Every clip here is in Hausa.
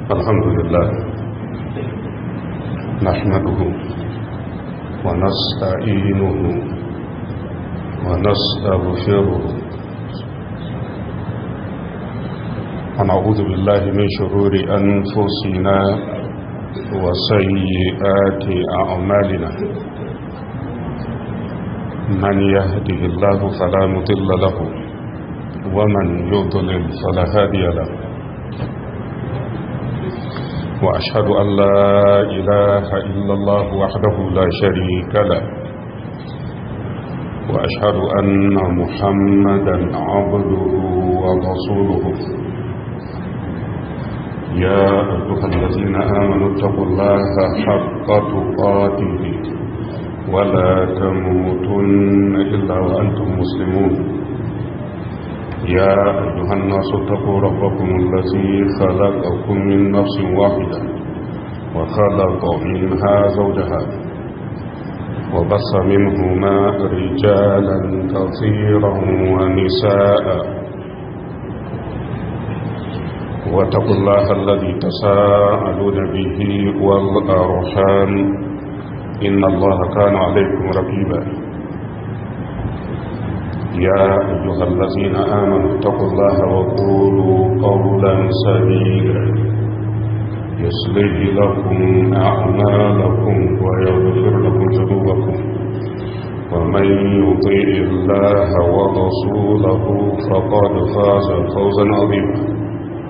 الحمد لله نحمده ونستعينه ونستغفره ونعوذ بالله من شرور أنفسنا وسيئات أعمالنا من يهده الله فلا مضل له ومن يضلل فلا هادي له وأشهد أن لا إله إلا الله وحده لا شريك له وأشهد أن محمدا عبده ورسوله يا أيها الذين آمنوا اتقوا الله حق تقاته ولا تموتن إلا وأنتم مسلمون يا أيها الناس اتقوا ربكم الذي خلقكم من نفس واحدة وخلق منها زوجها وبص منهما رجالا كثيرا ونساء واتقوا الله الذي تساءلون به والأرحام إن الله كان عليكم رقيبا يا أيها الذين آمنوا اتقوا الله وقولوا قولا سديدا يصلح لكم أعمالكم ويغفر لكم ذنوبكم ومن يطيع الله ورسوله فقد فاز فوزا عظيما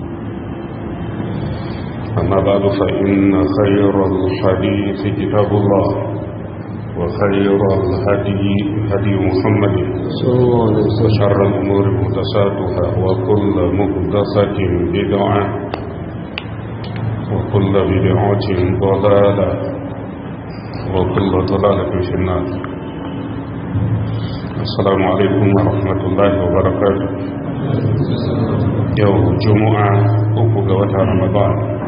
أما بعد فإن خير الحديث كتاب الله وخير الهدي هدي محمد وشر الأمور مهدساتها وكل مهدسة بدعة وكل بدعة ضلالة وكل ضلالة في النار السلام عليكم ورحمة الله وبركاته يوم جمعة أفق رمضان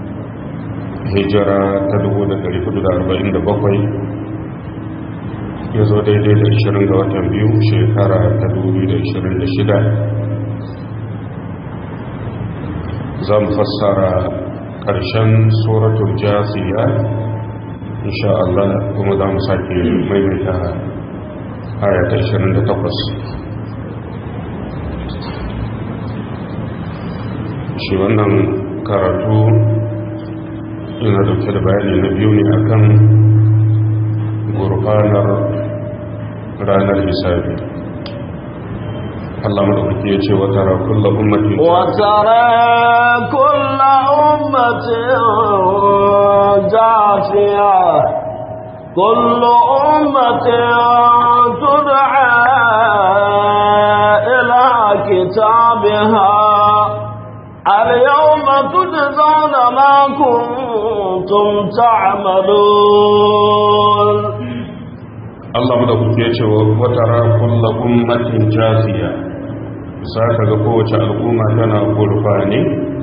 hijira ta 1447 ya zo daidai da 20 ga watan biyu shekara ta 2026 za mu fassara ƙarshen tsoratun jasiya insha Allah kuma za mu sake maimaita aya ta 28 shi wannan karatu ina dauke da bayani na biyu ne akan gurfanar ranar hisabi Allah madaukaki ya ce wa tara kullu ummatin wa tara kullu ummatin jafiya kullu ummatin tud'a ila kitabiha اليوم تجزون ما كنتم تعملون Allah mu da kuke cewa watara kullu ummatin jaziya saka ga kowace al'umma tana gurfani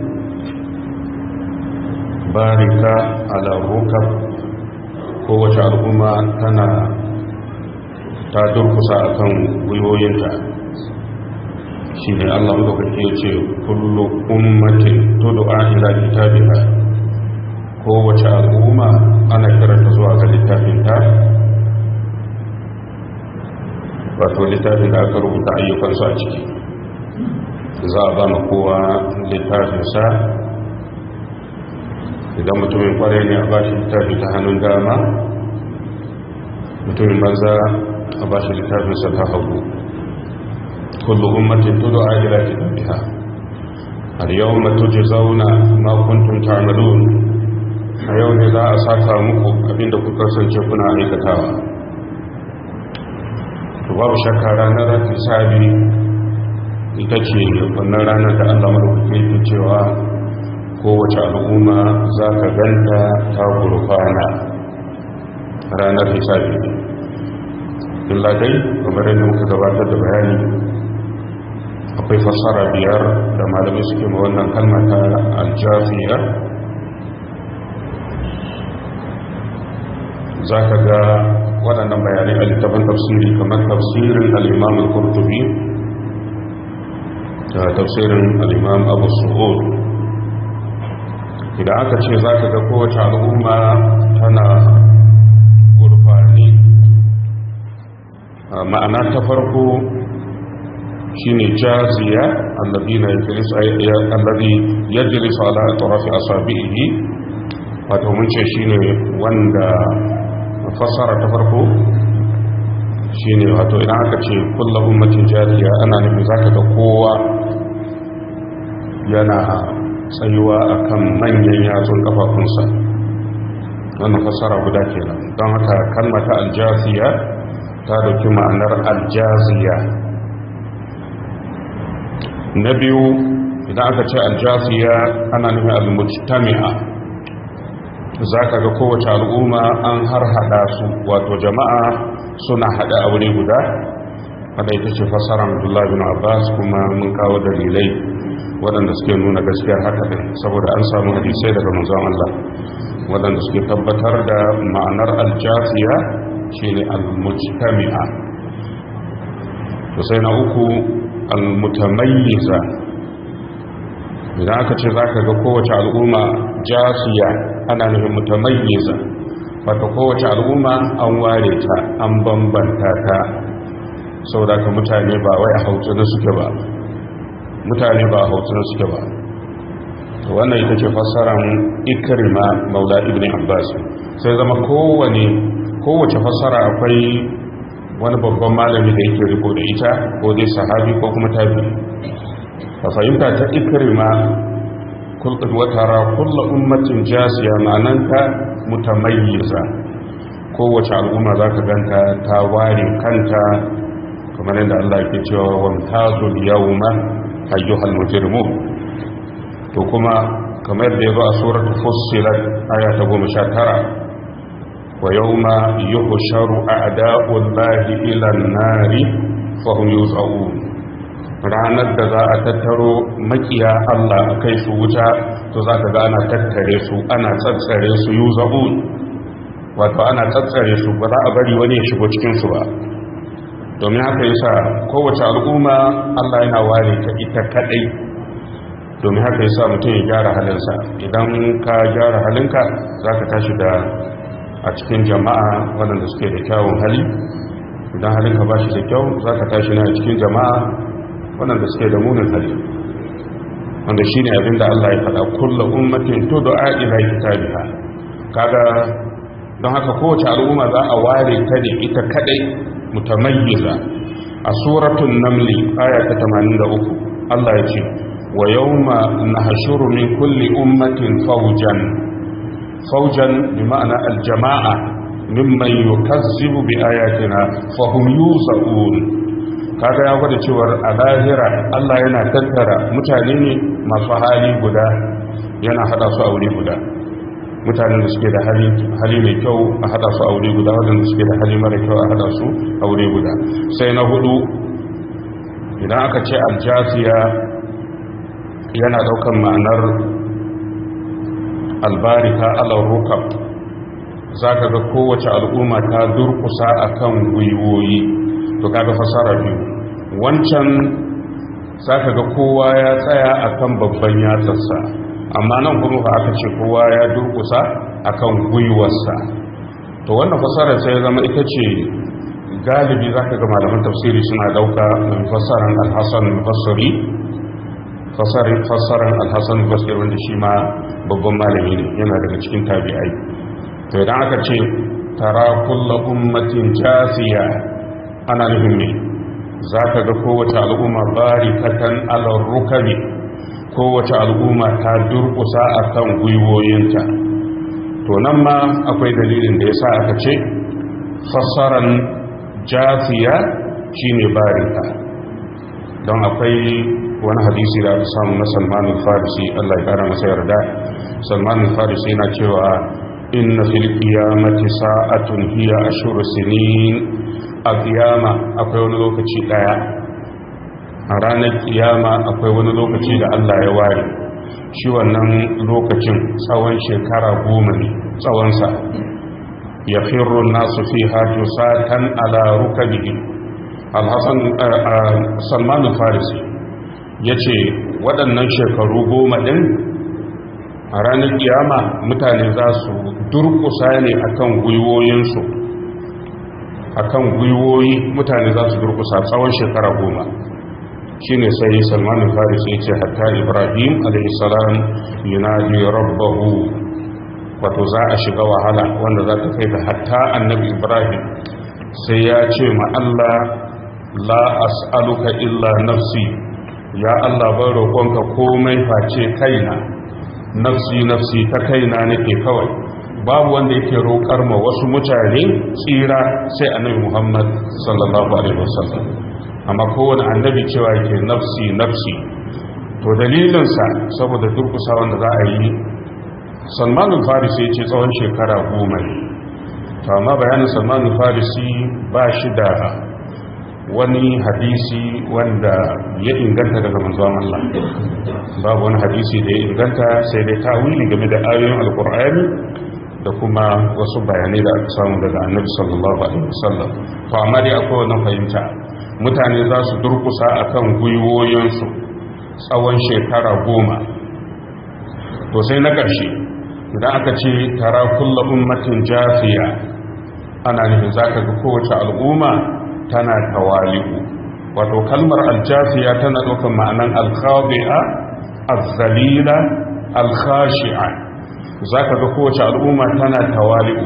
barika ala rukab kowace al'umma tana ta durkusa akan gwiwoyinta shi ne Allah madaukaki ya ce kullu ummatin tud'a ila kitabiha kowace al'umma ana kiranta zuwa ga littafinta wato littafin da aka rubuta ayyukansu a ciki za a ba ma kowa littafinsa idan mutumin kwarai ne a ba shi littafi ta hannun dama mutumin banza a ba shi littafinsa ta hagu كل أمة تدعى إلى كتابها اليوم تجزون ما كنتم تعملون اليوم لا أساكا مكو أبين دكو كرسن شكنا عليك تاوى babu shakka ranar hisabi ita ce wannan ranar da Allah maɗaukaki ke cewa kowace al'umma za ka ganta ta gurfana ranar hisabi illa dai kamar yadda muka gabatar da bayani akwai fassara biyar da malamai suke ma wannan kalma ta aljafiya za ka ga waɗannan bayanai a littafin tafsiri kamar tafsirin al'imam al-kurtubi da tafsirin al'imam abu su'ud idan aka ce za ka ga kowace al'umma tana gurfani ma'ana ta farko shine jaziya alladina yajlisu alladhi yajlisu ala atrafi asabihi wato mun ce shine wanda fassara ta farko shine wato idan aka ce kullu ummatin jaziya ana nufin zaka ga kowa yana tsayuwa akan manyan yatsun kafafunsa wannan fassara guda kenan don haka kalmata aljaziya ta dauki ma'anar aljaziya na biyu idan aka ce aljasiya ana nufin almujtami'a za ka ga kowace al'umma an har hada su wato jama'a suna hada a wuri guda wadda ita ce fasarar abdullahi bin abbas kuma mun kawo dalilai waɗanda suke nuna gaskiyar haka ɗin saboda an samu hadisai daga manzon Allah waɗanda suke tabbatar da ma'anar aljasiya shine almujtami'a to sai na uku almutamayyiza idan aka ce za ka ga kowace al'umma jasiya ana nufin mutamayyiza wata kowace al'umma an ware ta an bambanta ta saboda ka mutane ba wai a hautsina suke ba mutane ba a hautsina suke ba wannan ita ce fassaran ikrima maula ibn abbas sai zama kowane kowace fassara akwai wani babban malami da yake riko da ita ko dai sahabi ko kuma tabi a fahimta ta ikrima watara kulla ummatin jasiya ma'ananta mutamayyiza kowace al'umma za ka ganta ta ware kanta kamar yadda Allah ke cewa wamtazul yawma ayyuhal mujrimun to kuma kamar yadda ya zo a suratul fussilat aya ta 19 ويوم يحشر أعداء الله إلى النار فهم يوزعون ranar da za a tattaro makiya Allah a kai su wuta to za ka ga ana tattare su ana tsatsare su yi za'un wato ana tsatsare su ba za a bari wani ya shigo cikinsu ba domin haka yasa kowace al'umma Allah yana ware ta ita kadai domin haka yasa mutum ya gyara halinsa idan ka gyara halinka za ka tashi da a cikin jama'a waɗanda suke da kyawun hali idan halinka ba shi da kyau za ka tashi na cikin jama'a waɗanda suke da munin hali wanda shi ne abinda Allah ya faɗa kulla ummatin to da a'ila kitabiha kaga don haka kowace al'umma za a ware ta ne ita kadai mutamayyiza a suratul namli aya ta 83 Allah ya ce wa yawma nahshuru min kulli ummatin fawjan fawjan bi ma'ana aljama'a mimman yukazzibu bi ayatina fa hum yusaun kaga ya gwada cewar a lahira Allah yana tattara mutane ne masu hali guda yana hada su a wuri guda mutanen da suke da hali mai kyau a hada su a wuri guda wadanda suke da hali mara kyau a hada su a wuri guda sai na hudu idan aka ce aljasiya yana daukan ma'anar albarika alar rukab za ka ga kowace al'umma ta durkusa akan gwiwoyi to kaga fasara biyu wancan za ka ga kowa ya tsaya akan babban yatsarsa amma nan kuma ba aka ce kowa ya durkusa akan gwiwarsa to wannan fasarar sai zama ita ce galibi za ka ga malaman tafsiri suna dauka mai fasarar alhassan basari fasarar alhassan basari wanda shi ma babban malami ne yana daga cikin tabi'ai to idan aka ce tara kulla ummatin jasiya ana nufin ne za ka ga kowace al'umma barikatan alar rukani kowace al'umma ta durkusa a kan gwiwoyinta to nan ma akwai dalilin da ya sa aka ce fassaran jasiya shine barika don akwai wani hadisi da aka samu na salmanin farisi allah ya kara masa yarda salmanin farisi yana cewa inna fil qiyamati sa'atun hiya ashhur sinin a qiyama akwai wani lokaci daya a ranar kiyama akwai wani lokaci da Allah ya ware shi wannan lokacin tsawon shekara goma ne tsawonsa ya firru nasu fi hajju satan ala rukabihim alhassan salman farisi ya ce waɗannan shekaru goma ɗin a ranar kiyama mutane za su durkusa ne akan gwiwoyinsu akan gwiwoyi mutane za su durkusa tsawon shekara goma shine sai salman faris ya ce hatta ibrahim alaihissalam yunadi rabbahu wato za a shiga wahala wanda za ta kai da hatta annabi ibrahim sai ya ce ma Allah la as'aluka illa nafsi ya Allah ban roƙonka komai face kaina nafsi nafsi ta kaina nake kawai babu wanda yake roƙar ma wasu mutane tsira sai annabi Muhammad sallallahu alaihi wasallam amma kowane annabi cewa yake nafsi nafsi to dalilinsa saboda durkusa wanda za a yi salmanin farisi ya ce tsawon shekara goma ne to amma bayanin salmanin farisi ba shi da wani hadisi wanda ya inganta daga manzon Allah babu wani hadisi da ya inganta sai dai tawili game da ayoyin alkur'ani da kuma wasu bayanai da aka samu daga annabi sallallahu alaihi wasallam to amma dai akwai wannan fahimta mutane za su durkusa akan gwiwoyinsu tsawon shekara goma to sai na ƙarshe idan aka ce tara kulla ummatin jafiya ana nufin zaka ga kowace al'umma tana tawali'u wato kalmar aljafiya tana ɗaukar ma'anan alkhadi'a azzalila alkhashi'a zaka ga kowace al'umma tana tawali'u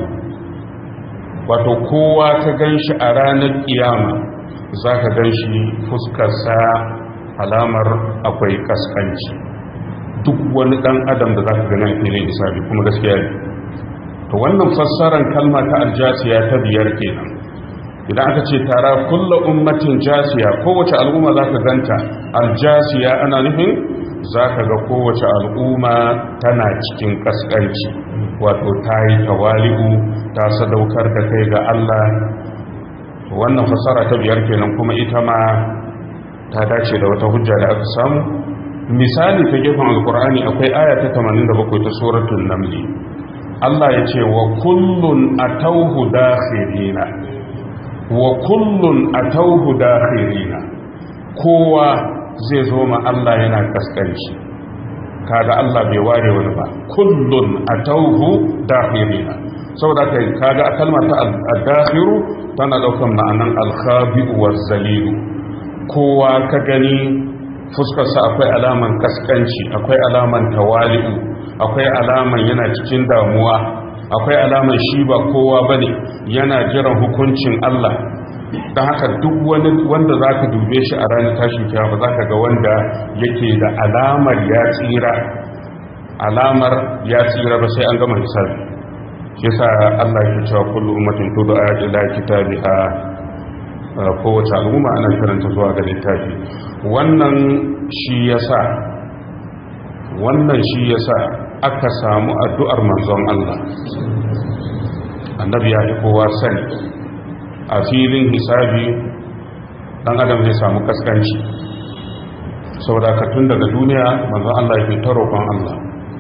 wato kowa ka ganshi a ranar kiyama zaka ganshi fuskarsa alamar akwai kaskanci duk wani dan adam da zaka gani a filin isabi kuma gaskiya ne to wannan fassarar kalma ta aljasiya ta biyar kenan idan aka ce tara kulla ummatin jasiya kowace al'umma zaka ganta aljasiya ana nufin zaka ga kowace al'umma tana cikin kaskanci wato ta yi tawali'u ta sadaukar da kai ga Allah wannan fassara ta biyar kenan kuma ita ma ta dace da wata hujja da aka samu misali ta gefen alkur'ani akwai aya ta 87 ta suratul naml Allah ya ce wa kullun atawhu dakhirina wa kullun atawhu dakhirina kowa zai zo ma Allah yana kaskanci kaga Allah bai ware wani ba kullun atawhu dakhirina saboda kai kaga a kalmar ta ad-dakhiru tana daukan ma'anan al-khabi'u waz-zalilu kowa ka gani fuskarsa akwai alaman kaskanci akwai alaman tawali'u akwai alaman yana cikin damuwa akwai alaman shi ba kowa bane yana jiran hukuncin Allah don haka duk wani wanda za ka dube shi a ranar tashin kiyama za ka ga wanda yake da alamar ya tsira alamar ya tsira ba sai an gama hisabi shi sa Allah ya cewa kullu ummatin tud'a ila kitabiha kowace al'umma ana karanta zuwa ga littafi wannan shi yasa wannan shi yasa aka samu addu'ar manzon Allah annabi ya fi kowa sani a filin hisabi dan adam zai samu kaskanci saboda ka tun daga duniya manzon Allah ya fi ta roƙon Allah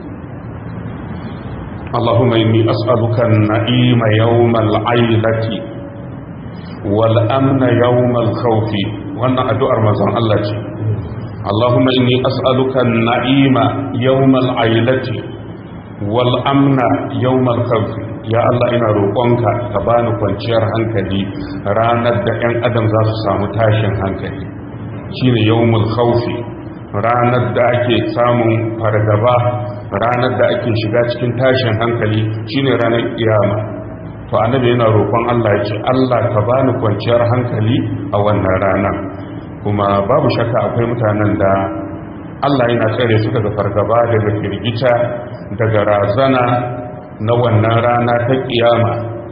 اللهم إني أسألك النعيم يوم العيلة والأمن يوم الخوف وأن أدعى رمضان الله جي. اللهم إني أسألك النعيم يوم العيلة والأمن يوم الخوف يا الله إنا روقونك كبان kwanciyar hankali ranar da 'yan adam za su samu tashin hankali shine yawmul khawfi ranar da ake samun fargaba ranar da ake shiga cikin tashin hankali shine ranar kiyama to annabi yana roƙon Allah ya ce Allah ka bani kwanciyar hankali a wannan rana kuma babu shakka akwai mutanen da Allah yana tsare su daga fargaba daga firgita daga razana na wannan rana ta kiyama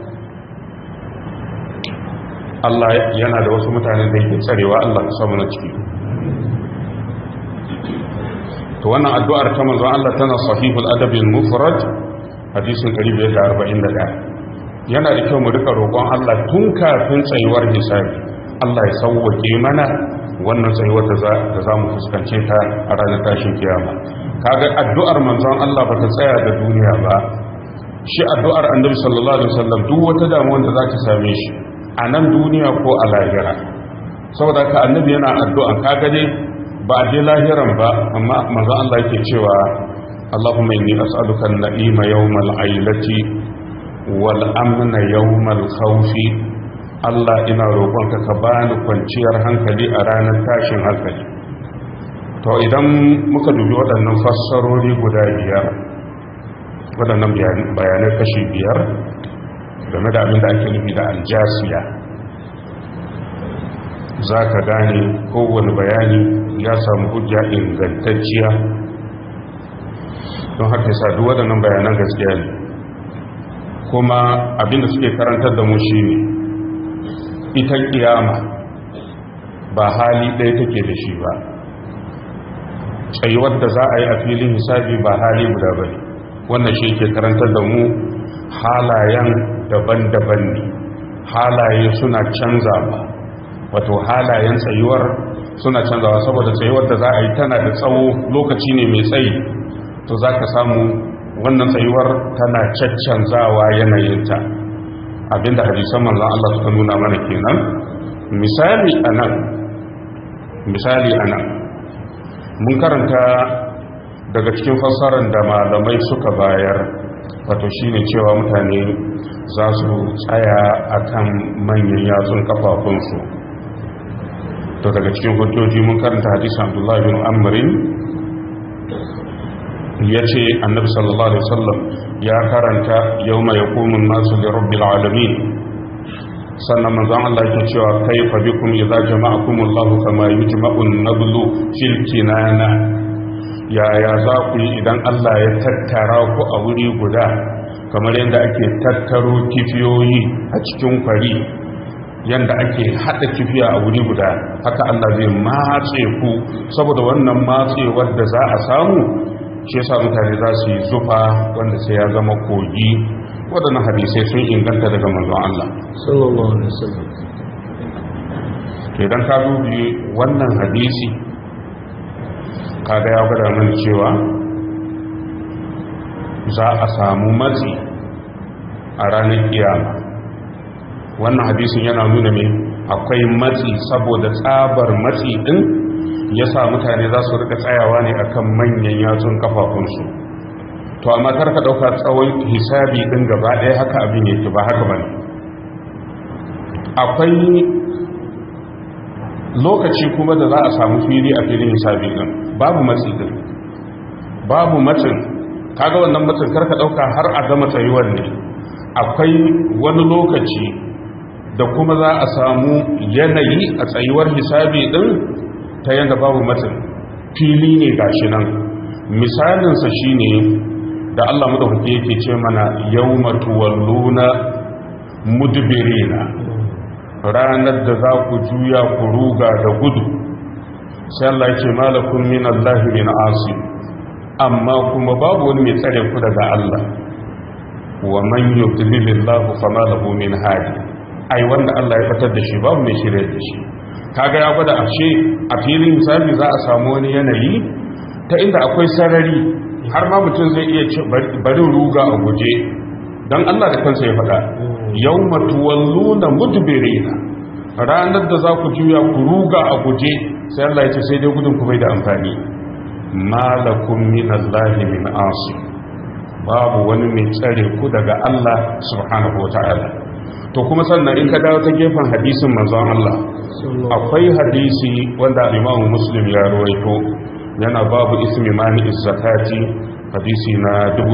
Allah yana da wasu mutanen da yake tsarewa Allah ka samu na ciki to wannan addu'ar ta manzon Allah tana sahihul adabil mufrad hadisin 541 yana da kyau mu rika roƙon Allah tun kafin tsayuwar hisabi Allah ya sauwake mana wannan tsayuwar da za mu fuskance ta a ranar tashin kiyama kaga addu'ar manzon Allah ba ta tsaya da duniya ba shi addu'ar annabi sallallahu alaihi wasallam duk wata damuwa da za ta same shi a nan duniya ko a lahira saboda ka annabi yana addu'a kaga dai ba a je lahiran ba amma manzon Allah yake cewa Allahumma inni as'aluka an-na'ima yawmal ailati wal amna yawmal khawfi Allah ina roƙonka ka bani kwanciyar hankali a ranar tashin hankali to idan muka dubi waɗannan fassarori guda biyar waɗannan bayanai kashi biyar game da abin da ake nufi da aljasiya za ka gane kowane bayani ya samu hujja ingantacciya don haka yasa duk waɗannan bayanan gaskiya ne kuma abin da suke karantar da mu shi ne ita kiyama ba hali ɗaya take da shi ba tsayuwar da za a yi a filin hisabi ba hali guda ba ne wannan shi ke karantar da mu halayen daban-daban ne halaye suna canzawa wato halayen tsayuwar suna canzawa saboda tsayuwar da za a yi tana da tsawo lokaci ne mai tsayi to za ka samu wannan tsayuwar tana caccanzawa yanayinta abinda hadisan manzan Allah suka nuna mana kenan misali anan misali anan mun karanta daga cikin fassarar da malamai suka bayar wato shine cewa mutane za su tsaya akan manyan yatsun kafafunsu to daga cikin hujjoji mun karanta hadisi Abdullah bin Amrin yace Annabi sallallahu alaihi wasallam ya karanta yawma yaqumun nasu li rabbil alamin sannan manzon Allah yake cewa kaifa bikum idza jama'akumullahu kama yujma'u an-nablu fil kinana yaya za ku yi idan Allah ya tattara ku a wuri guda kamar yadda ake tattaro kifiyoyi a cikin kwari yadda ake haɗa kifiya a wuri guda haka Allah zai matse ku saboda wannan matsewar da za a samu shi yasa mutane za su yi zufa wanda sai ya zama kogi waɗannan hadisai sun inganta daga manzon Allah sallallahu alaihi wasallam idan ka dubi wannan hadisi kaga ya gwada mana cewa za a samu matsi a ranar kiyama wannan hadisin yana nuna mai akwai matsi saboda tsabar matsi din ya sa mutane za su rika tsayawa ne akan manyan yatsun kafafunsu to amma kar ka dauka tsawon hisabi din gaba ɗaya haka abin yake ba haka bane akwai lokaci kuma da za a samu fili a filin hisabi din babu matsi din babu matsin kaga wannan matsin karka dauka har a gama tsayuwar ne akwai wani lokaci da kuma za a samu yanayi a tsayuwar hisabi din ta yanda babu matsin fili ne gashi nan misalinsa shine da Allah madaukake yake ce mana yawma tuwalluna mudbirina ranar da za ku juya ku ruga da gudu sai Allah ya ce malakun min Allah min asim amma kuma babu wani mai tsare ku daga Allah wa man yudlilillahu fama lahu min hadi ai wanda Allah ya fitar da shi babu mai shirye da shi kaga ya gwada ashe a filin misali za a samu wani yanayi ta inda akwai sarari har ma mutum zai iya ce bari ruga a guje don Allah da kansa ya faɗa yawma tuwalluna mudbirina ranar da za ku juya ku ruga a guje sai Allah ya ce sai dai gudun ku bai da amfani malakum min Allah min asim babu wani mai tsare ku daga Allah subhanahu wataala to kuma sannan in ka dawo ta gefen hadisin manzon Allah akwai hadisi wanda Imam Muslim ya rawaito yana babu ismi mani zakati hadisi na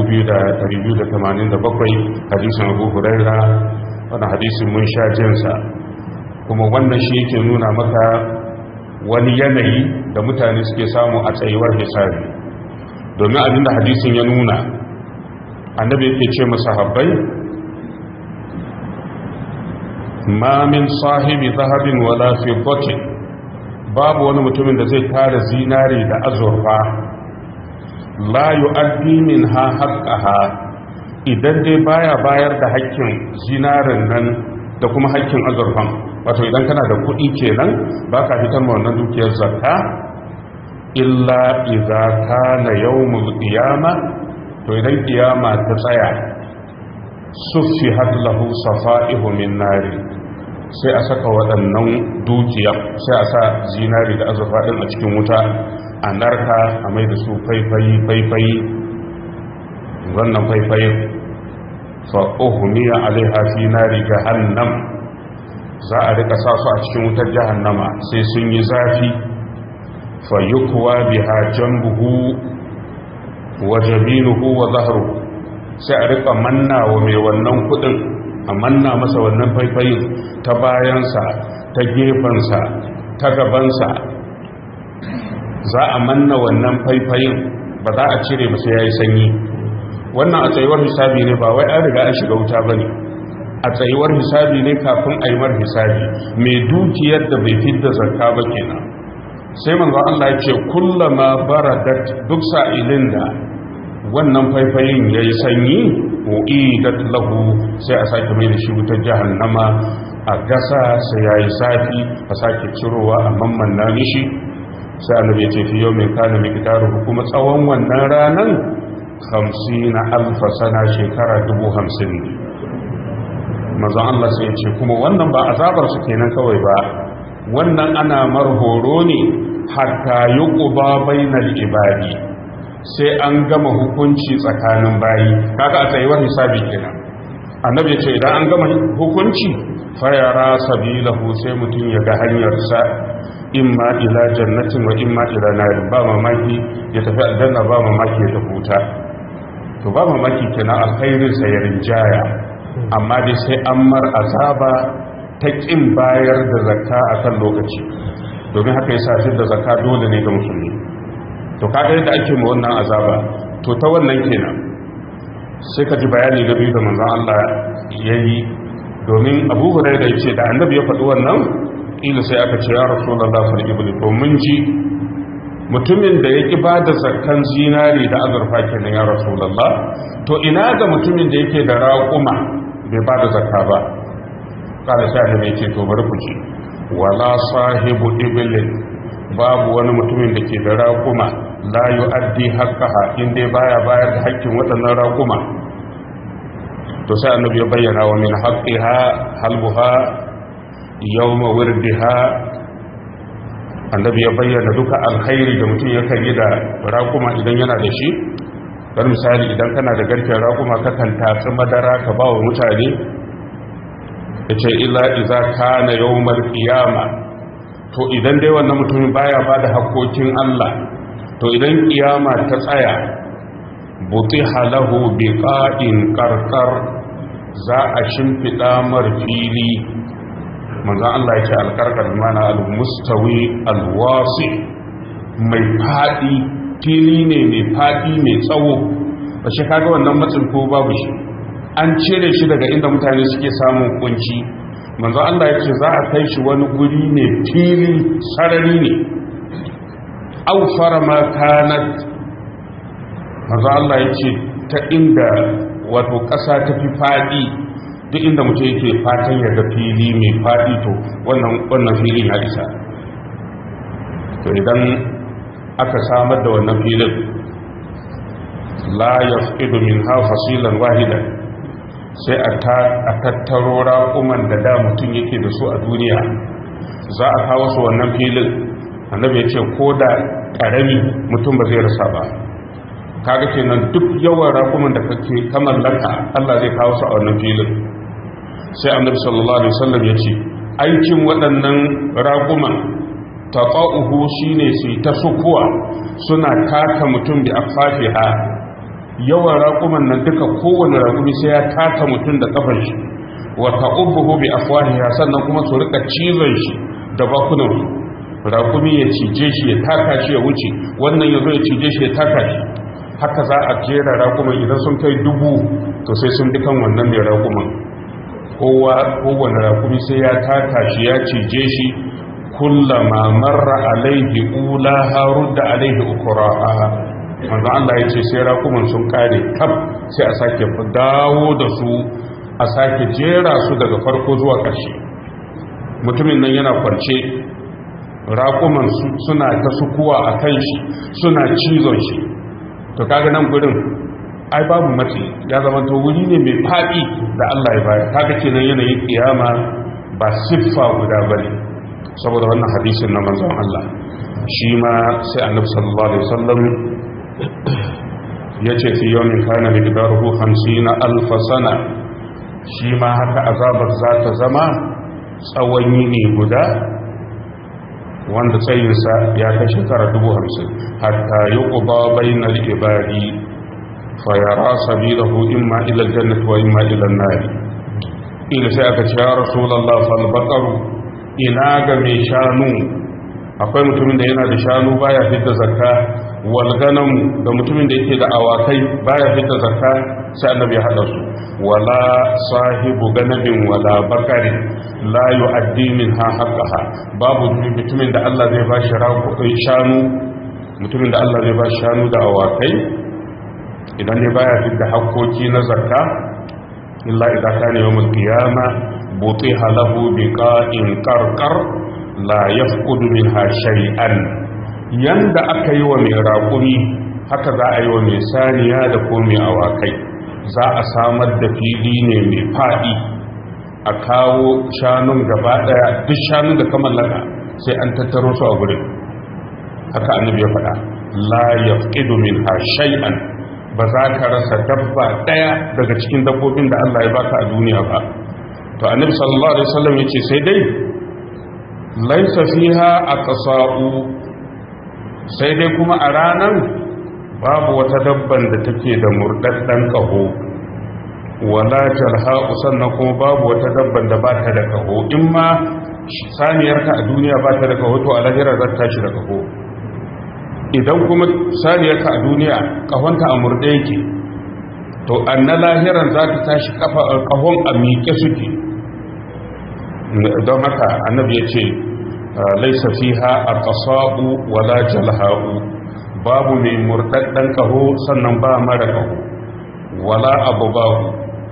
2287 hadisin Abu Huraira wannan hadisin mun sha jinsa kuma wannan shi yake nuna maka wani yanayi da mutane suke samu a tsayuwar hisabi domin abinda hadisin ya nuna annabi yake ce masahabbai ma min sahibi zahabin wala fiddatin babu wani mutumin da zai tara zinari da azurfa la yu'addi minha haqqaha idan dai baya bayar da haƙƙin zinarin nan da kuma haƙƙin azurfan wato idan kana da kuɗi kenan baka fitar ma wannan dukiyar zakka illa idza kana yawmul qiyama to idan kiyama ta tsaya suffihat lahu safa'ihu min nari sai a saka waɗannan dukiya sai a sa zinari da azurfa ɗin a cikin wuta a narka a mai da su faifayi faifayi wannan faifayin fa'uhumiya alaiha fi nari jahannam za a rika sa su a cikin wutar jahannama sai sun yi zafi fa yukwa biha jambuhu wa jaminuhu wa zahruhu sai a rika manna wa mai wannan kudin a manna masa wannan faifayin ta bayansa ta gefensa ta gabansa za a manna wannan faifayin ba za a cire ba sai ya yi sanyi wannan a tsayuwar hisabi ne ba wai an riga an shiga wuta ba ne a tsayuwar hisabi ne kafin a yi mar hisabi mai dukiyar da bai fidda zakka ba kenan sai manzo Allah ya ce kullama baradat duk sa'ilin da wannan faifayin ya yi sanyi u'idat lahu sai a sake mai da shi wutar jahannama a gasa sai ya yi safi a sake cirowa a mamman mishi sai annabi ya ce fi yau mai kana mai kitaru kuma tsawon wannan ranan hamsin na alfa sana shekara dubu hamsin ne mazan Allah sai ya ce kuma wannan ba azabar su kenan kawai ba wannan ana marhoro ne hatta yi ƙuba bainar ibadi sai an gama hukunci tsakanin bayi kaga a tsayuwar hisabi kenan annabi ya ce idan an gama hukunci fayara sabilahu sai mutum ya ga hanyarsa imma ila jannatin wa imma ila narin ba mamaki ya tafi aljanna ba mamaki ya tafi wuta to ba mamaki kenan alkhairin sa ya rinjaya amma dai sai an mar azaba ta kin bayar da zakka akan lokaci domin haka yasa shi da zakka dole ne ga musulmi to kaga yadda ake mu wannan azaba to ta wannan kenan sai ka ji bayani da biyu da manzon Allah yayi domin Abu Hurairah yace da Annabi ya faɗi wannan ila sai aka ce ya Rasulullah fil ibli to mun ji mutumin da yake ba da zakkan zinari da azurfa kenan ya Rasulullah to ina ga mutumin da yake da raƙuma bai ba da zakka ba kada sai Annabi ya ce to bari ku ci wala sahibu iblin babu wani mutumin da ke da raƙuma la yi addi haƙƙaha inda baya bayar da haƙƙin waɗannan raƙuma to sai annabi ya bayyana wa min haƙƙiha halbuha yawma wirdiha annabi ya bayyana duka alkhairi da mutum yakan yi da raƙuma idan yana da shi don misali idan kana da garken raƙuma kakan tatsi madara ka ba wa mutane ya ce illa iza kana yawmar qiyama to idan dai wannan mutumin baya ba da haƙoƙin Allah to idan kiyama ta tsaya butiha lahu biqa'in qarqar za a shimfida mar fili manzo Allah yake alqarqar mana almustawi alwasi mai fadi fili ne mai fadi mai tsawo ba shi kaga wannan matsin ko babu shi an cire shi daga inda mutane suke samun kunci manzo Allah ya ce za a kai shi wani guri ne fili sarari ne aufara ma kanat manzo Allah ya ce ta inda wato ƙasa ta fi faɗi duk inda mutum yake fatan ya ga fili mai faɗi to wannan wannan fili na isa to idan aka samar da wannan filin la yafqidu minha fasilan wahidan sai a tattaro raƙuman da da mutum yake da su a duniya za a kawo su wannan filin annabi ya ce ko da ƙarami mutum ba zai rasa ba kaga kenan duk yawan raƙuman da kake ka mallaka Allah zai kawo su a wannan filin sai annabi sallallahu alaihi wasallam ya ce aikin waɗannan raƙuman taqa'uhu shine su ta sukuwa suna taka mutum bi afafiha yawan raƙuman nan duka kowane raƙumi sai ya taka mutum da ƙafar shi wa ta'ubbuhu bi afwahiha sannan kuma su rika cizon shi da bakunan su raƙumi ya cije shi ya taka shi ya wuce wannan yazo ya cije shi ya taka shi haka za a jera raƙuman idan sun kai dubu to sai sun dukan wannan mai raƙuman kowa kowane raƙumi sai ya taka shi ya cije shi kullama marra alaihi ulaha rudda alaihi ukraha manzo Allah ya ce sai rakuman sun kare kaf sai a sake dawo da su a sake jera su daga farko zuwa ƙarshe mutumin nan yana kwance rakuman suna ta sukuwa a kan shi suna cizon shi to kaga nan gurin ai babu matsi ya zama to wuri ne mai faɗi da Allah ya bayar kaga kenan yanayin kiyama ba siffa guda bane saboda wannan hadisin na manzon Allah shi ma sai annabi sallallahu alaihi wasallam ya ce fi yau min kana miqdaruhu 50 alf sana shi ma haka azabar za ta zama tsawon yini guda wanda tsayinsa ya kai shekara dubu hamsin hatta yi ƙuba bainar ibadi fayara sabilahu imma ilal jannati wa imma ilal nari ila sai aka ce ya rasulallah fal baqaru ina ga mai shanu akwai mutumin da yana da shanu baya fitta zakka wal ganam da mutumin da yake da awakai baya fitta zakka sai annabi ya hada su wala sahibu ganabin wala bakari la yu'addi minha haqqaha babu mutumin da Allah zai ba shi shanu mutumin da Allah zai ba shi shanu da awakai idan ne baya fitta hakkoki na zakka illa idza kana yawmul qiyama butiha lahu biqa'in qarqar la yafqudu minha shay'an yanda aka yi wa mai raƙumi haka za a yi wa mai saniya da ko mai awakai za a samar da fili ne mai faɗi a kawo shanun gaba ɗaya duk shanun da ka mallaka sai an tattaro su a gurin haka annabi ya faɗa la yafqidu minha shay'an ba za ka rasa dabba ɗaya daga cikin dabbobin da Allah ya baka a duniya ba to annabi sallallahu alaihi wasallam yace sai dai laisa fiha aqsa'u sai dai kuma a ranan babu wata dabban da take da murdaddan kaho wala jalha'u sannan kuma babu wata dabban da ba ta da kaho in ma saniyarka a duniya ba ta da kaho to a lahira za ta tashi da kaho idan kuma saniyarka a duniya kahonta a murde yake to an na lahiran za ta tashi kahon a miƙe suke don haka annabi ya ce laisa fiha aqsa'u wala jalha'u babu mai murdaddan kaho sannan ba mara kaho wala abubahu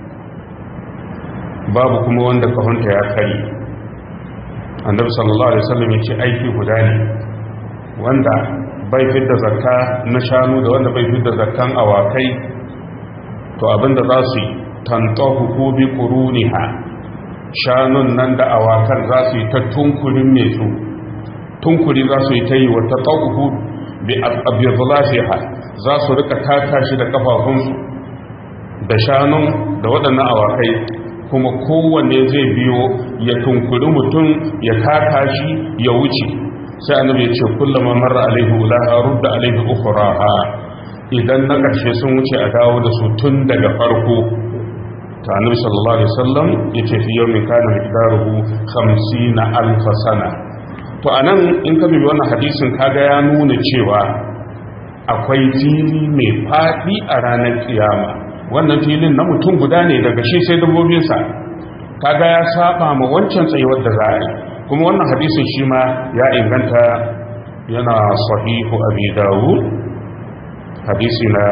babu kuma wanda kahonta ya kari annabi sallallahu alaihi wasallam ya ce aiki guda ne wanda bai fidda zakka na shanu da wanda bai fidda zakkan awakai to abinda za su yi tantahu ko bi quruniha shanun nan da awakan za su yi ta tunkurin mai su tunkuri za su yi ta yi wata tauhu bi abiyazulafiha za su rika taka shi da kafafunsu da shanun da waɗannan awakai kuma kowanne zai biyo ya tunkuri mutum ya taka shi ya wuce sai annabi ya ce kullama marra alaihi ulaha rudda alaihi ukhraha idan na ƙarshe sun wuce a dawo da su tun daga farko ta annabi sallallahu alaihi wasallam yace fi yawmin kana miqdaruhu 50 alf sana to anan in ka bibi wannan hadisin kaga ya nuna cewa akwai fili mai fadi a ranar kiyama wannan filin na mutum guda ne daga shi sai dabbobin sa kaga ya saba ma wancan tsayuwar da za a yi kuma wannan hadisin shi ma ya inganta yana sahihu abi dawud hadisi na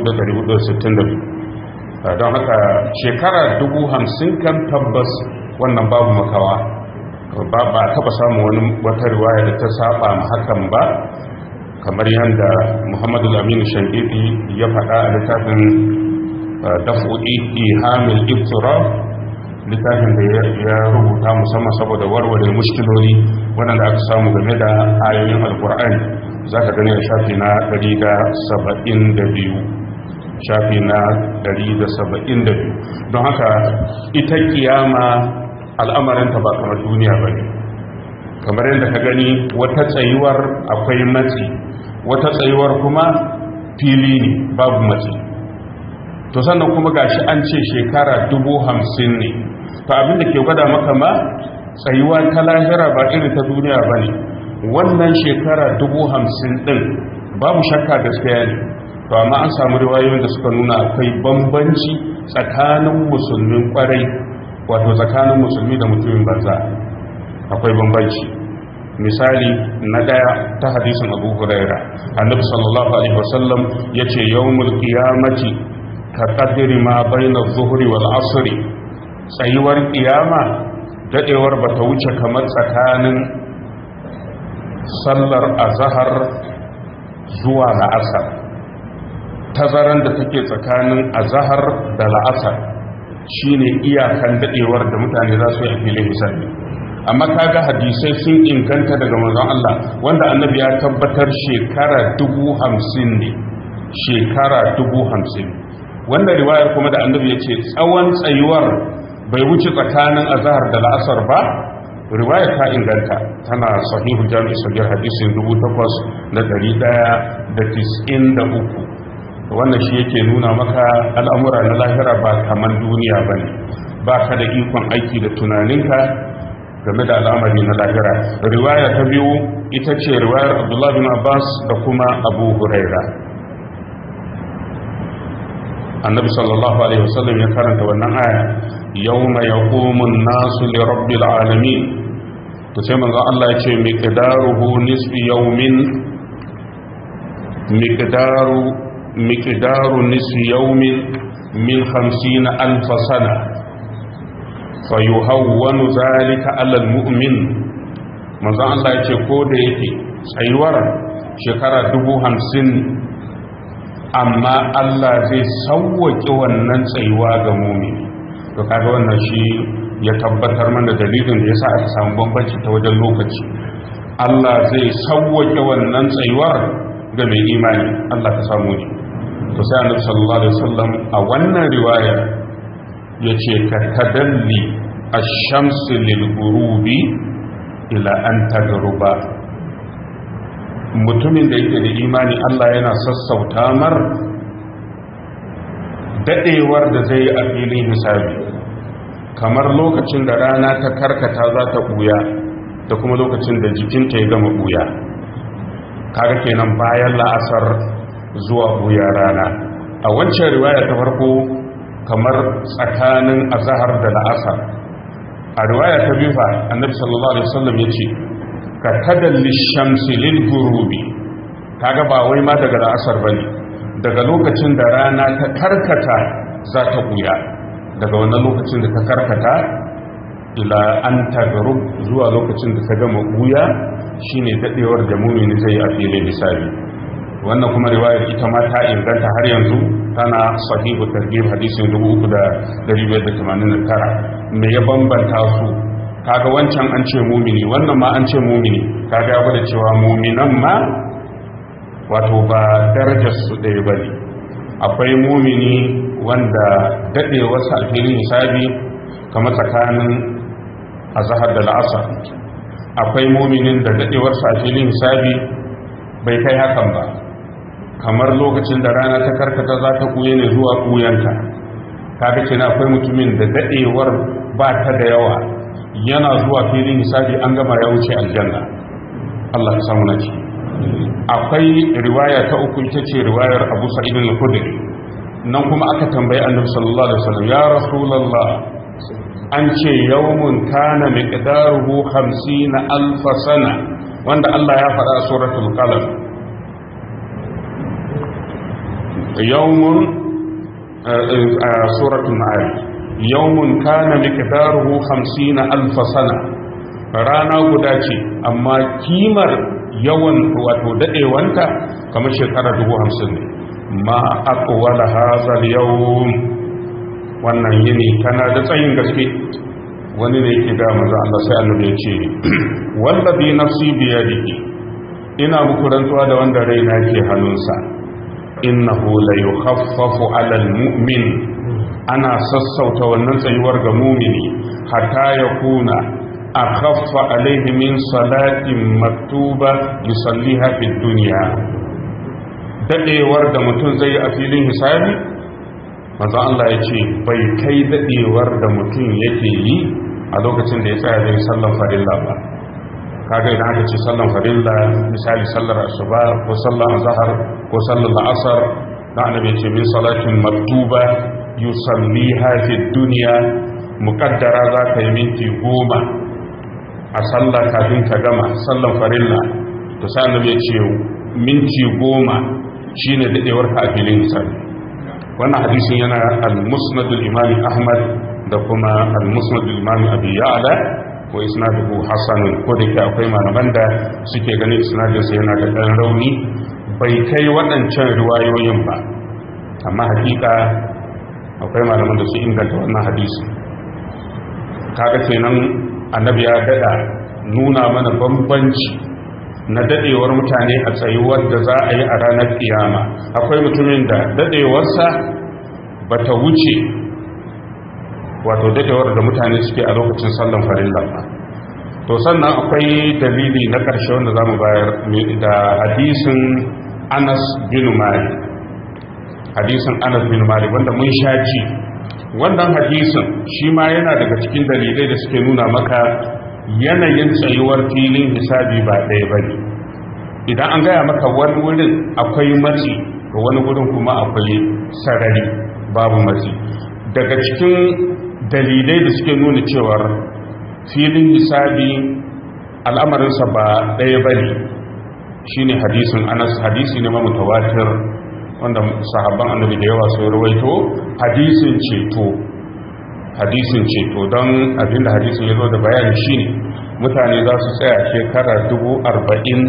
1462 don haka shekara dubu hamsin kan tabbas wannan babu makawa ba ba taba samun wani wata riwaya da ta saba ma hakan ba kamar yadda muhammadu lamini shankiti ya faɗa a littafin dafu'i ihamil iftira littafin da ya rubuta musamman saboda warware mushkiloli waɗanda aka samu game da ayoyin alkur'ani za ka gani a shafi na 172 shafi na 172 don haka ita kiyama al'amarinta ba kamar duniya ba ne kamar yadda ka gani wata tsayuwar akwai matsi wata tsayuwar kuma fili ne babu matsi to sannan kuma gashi an ce shekara dubu hamsin ne to abinda ke gwada maka ma tsayuwa ta lahira ba irin ta duniya ba ne wannan shekara dubu hamsin din babu shakka gaskiya ne to amma an samu riwayoyin da suka nuna akwai bambanci tsakanin musulmin kwarai wato tsakanin musulmi da mutumin banza akwai bambanci misali na daya ta hadisin abu huraira annabi sallallahu alaihi wasallam yace yawmul qiyamati ka qadri ma baina adh-dhuhri wal 'asri tsayuwar kiyama dadewar bata wuce kamar tsakanin sallar azhar zuwa la'asar tazaran da take tsakanin azahar da la'asar shine iyakan dadewar da mutane za su yi a filin hisabi amma kaga hadisai sun inganta daga manzon Allah wanda annabi ya tabbatar shekara dubu hamsin ne shekara dubu hamsin wanda riwayar kuma da annabi ya ce tsawon tsayuwar bai wuce tsakanin azahar da la'asar ba riwayar ta inganta tana sahihu jami'i sagir hadisin dubu takwas da dari daya da tis'in da uku wannan shi yake nuna maka al'amura na lahira ba kamar duniya ba ne ba ka da ikon aiki da tunaninka game da al'amari na lahira riwaya ta biyu ita ce riwayar abdullahi bin abbas da kuma abu huraira annabi sallallahu alaihi wasallam ya karanta wannan aya yawma yaqumu an-nasu li rabbil alamin to sai manzo Allah ya ce miqdaruhu nisfi yawmin miqdaru miqdaru nisfi yawmin min 50 alf sana fayuhawwanu zalika 'ala al-mu'min manzo Allah ya ce ko da yake tsayuwar shekara dubu hamsin amma Allah zai sauwaƙe wannan tsayuwa ga mumini to kaga wannan shi ya tabbatar mana dalilin da yasa aka samu bambanci ta wajen lokaci Allah zai sauwaƙe wannan tsayuwar ga mai imani Allah ka samu ne to sai Annabi sallallahu alaihi wasallam a wannan riwaya yace ka tadalli ash-shamsi lil ghurubi ila an tagruba mutumin da yake da imani Allah yana sassauta mar dadewar da zai yi a filin hisabi kamar lokacin da rana ta karkata za ta buya da kuma lokacin da jikinta ya gama buya kaga kenan bayan la'asar zuwa buya rana a wancan riwaya ta farko kamar tsakanin azahar da la'asar a riwaya ta biyu fa annabi sallallahu alaihi wasallam ya ce ka tadalli shamsi lil gurubi kaga ba wai ma daga la'asar bane daga lokacin da rana ta karkata za ta buya daga wannan lokacin da ta karkata ila an tagarub zuwa lokacin da ta gama buya shine dadewar da mumini zai yi a filin hisabi wannan kuma riwayar ita ma ta inganta har yanzu tana sahihu targhib hadisin 3589 me ya bambanta su kaga wancan an ce mumini wannan ma an ce mumini kaga ya gwada cewa muminan ma wato ba darajar su ɗaya ba ne akwai mumini wanda daɗe wasu alfilin hisabi kamar tsakanin azahar da la'asar akwai muminin da daɗewar alfilin hisabi bai kai hakan ba kamar lokacin da rana ta karkata za ta kuye ne zuwa kuyanta kaga kenan akwai mutumin da daɗewar ba ta da yawa yana zuwa filin hisabi an gama ya wuce aljanna Allah ya samu naci akwai riwaya ta uku ita ce riwayar Abu Sa'id al-Khudri nan kuma aka tambayi Annabi sallallahu alaihi wasallam ya Rasulullah an ce yawmun kana miqdaruhu 50 alf sana wanda Allah ya faɗa a suratul qalam yawmun suratul ma'arij yawmun kana miqdaruhu 50 alf sana rana guda ce amma kimar yawan wato dadewanta kamar shekara 50 ne ma aqwala hadha al-yawm wannan yini kana da tsayin gaske wani ne yake ga manzo Allah sai Allah ya ce wallazi nafsi bi yadihi ina muku rantsuwa da wanda raina ke hannunsa innahu la yukhaffafu 'ala al-mu'min ana sassauta wannan tsayuwar ga mumini hatta ya kuna a khaffa alaihi min salatin maktuba yusalliha fi duniya dadewar da mutum zai yi a filin hisabi manzo Allah ya ce bai kai dadewar da mutum yake yi a lokacin da ya tsaya zai sallan farilla ba kaga idan aka ce sallan farilla misali sallar asuba ko sallar azhar ko sallar asar da annabi ce min salatin maktuba yusalliha fi dunya muqaddara za ka yi minti goma a sallah kafin ka gama sallan farilla to sai annabi ya ce minti goma shine dadewar ka a filin hisabi wannan hadisin yana al-musnad al-imam ahmad da kuma al-musnad al-imam abi ya'la ko isnaduhu hasan ko da ke akwai malaman da suke ganin isnadin sa yana da dan rauni bai kai waɗancan riwayoyin ba amma hakika akwai malaman da su inganta wannan hadisi kaga kenan annabi ya dada nuna mana bambanci na dadewar mutane a tsayuwar da za a yi a ranar kiyama akwai mutumin da dadewarsa ba ta wuce wato dadewar da mutane suke a lokacin sallan farilla ba to sannan akwai dalili na ƙarshe wanda za mu bayar da hadisin anas bin malik hadisin anas bin malik wanda mun sha ji wannan hadisin shi ma yana daga cikin dalilai da suke nuna maka yanayin tsayuwar filin hisabi ba ɗaya ba ne idan an gaya maka wani wurin akwai matsi ga wani wurin kuma akwai sarari babu matsi daga cikin dalilai da suke nuna cewar filin hisabi al'amarinsa ba ɗaya ba ne shi ne hadisin anas hadisi ne mamutawatir wanda sahabban annabi da yawa sun rawaito hadisin ceto hadisin ceto don abinda hadisin ya zo da bayani shine mutane za su tsaya shekara dubu arba'in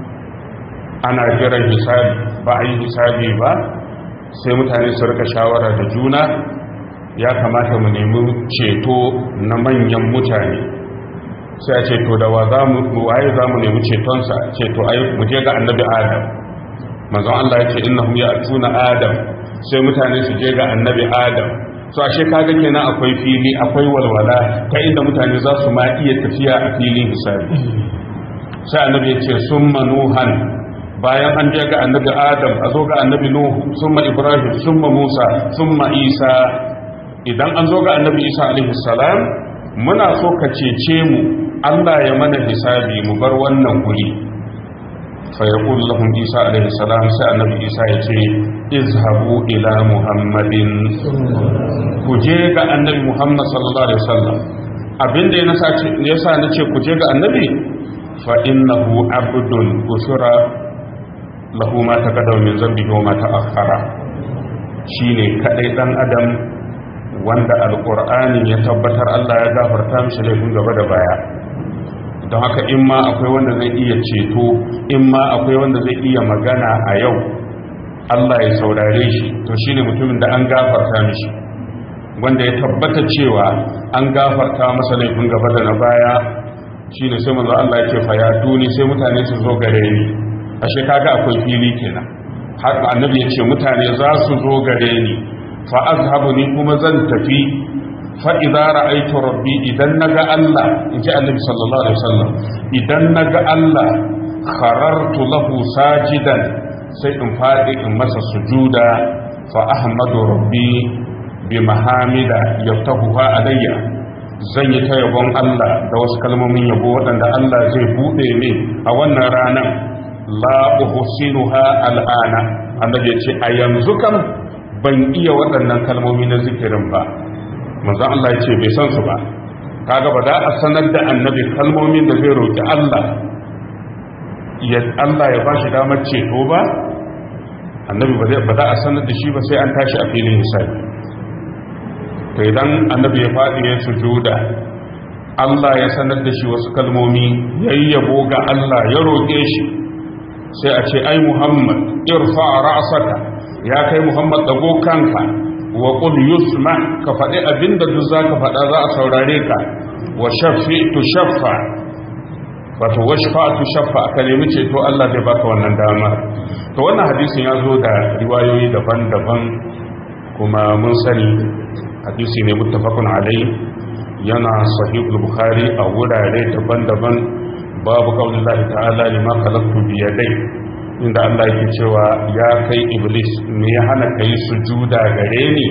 ana jiran hisabi ba a yi hisabi ba sai mutane su rika shawara da juna ya kamata mu nemi ceto na manyan mutane sai a ceto da wa waye za mu nemi cetonsa ceto ai mu je ga annabi adam manzon Allah ya ce innahum ya'tuna adam sai mutane su je ga annabi adam so ashe kaga kenan akwai fili akwai walwala ta inda mutane za su ma iya tafiya a filin hisabi sai annabi ya ce summa nuhan bayan an je ga annabi adam a zo ga annabi nuhu summa ibrahim summa musa summa isa idan an zo ga annabi isa alaihi salam muna so ka cece mu Allah ya mana hisabi mu bar wannan guri فيقول لهم عيسى عليه السلام سأل النبي عيسى يتي اذهبوا إلى محمد كجيغ النبي محمد صلى الله عليه وسلم abin da ya sa na ce ku je ga annabi fa innahu abdun usura lahu ma taqaddama min zambihi wa ma ta'akhkhara shine kadai dan adam wanda alqur'ani ya tabbatar Allah ya gafarta mishi laifin gaba da baya don haka in ma akwai wanda zai iya ceto in ma akwai wanda zai iya magana a yau Allah ya saurare shi to shine mutumin da an gafarta mishi wanda ya tabbata cewa an gafarta masa laifin gaba da na baya shine sai manzo Allah ya ce fa ya duni sai mutane su zo gare ni ashe kaga akwai fili kenan har annabi ya ce mutane za su zo gare ni fa azhabu ni kuma zan tafi fa'iza ra'aitu rabbi idan na ga Allah in ji annabi sallallahu Alaihi wasallam idan na ga Allah kharartu lahu sajidan sai in faɗi in masa sujuda fa ahmadu rabbi bi mahamida yaftahuha alayya zan yi ta yabon Allah da wasu kalmomin yabo waɗanda Allah zai buɗe min a wannan ranar la uhsinuha al'ana annabi ya ce a yanzu kam ban iya waɗannan kalmomi na zikirin ba manzo Allah ya ce bai san su ba kaga ba da a sanar da annabi kalmomin da zai roki Allah ya Allah ya bashi damar ceto ba annabi ba zai ba da a sanar da shi ba sai an tashi a filin hisabi to idan annabi ya faɗi ya sujuda Allah ya sanar da shi wasu kalmomi yayyabo ga Allah ya roƙe shi sai a ce ai Muhammad irfa ra'saka ya kai Muhammad dago kanka wa qul yusma ka faɗi abinda duk zaka faɗa za a saurare ka wa shafi'tu shaffa wato washfa'tu shaffa ka nemi ceto Allah zai baka wannan dama to wannan hadisin ya zo da riwayoyi daban-daban kuma mun sani hadisi ne muttafaqun alai yana sahih bukhari a wurare daban-daban babu kaulillahi ta'ala lima khalaqtu bi yadai inda Allah yake cewa ya kai iblis me ya hana kai sujuda gare ni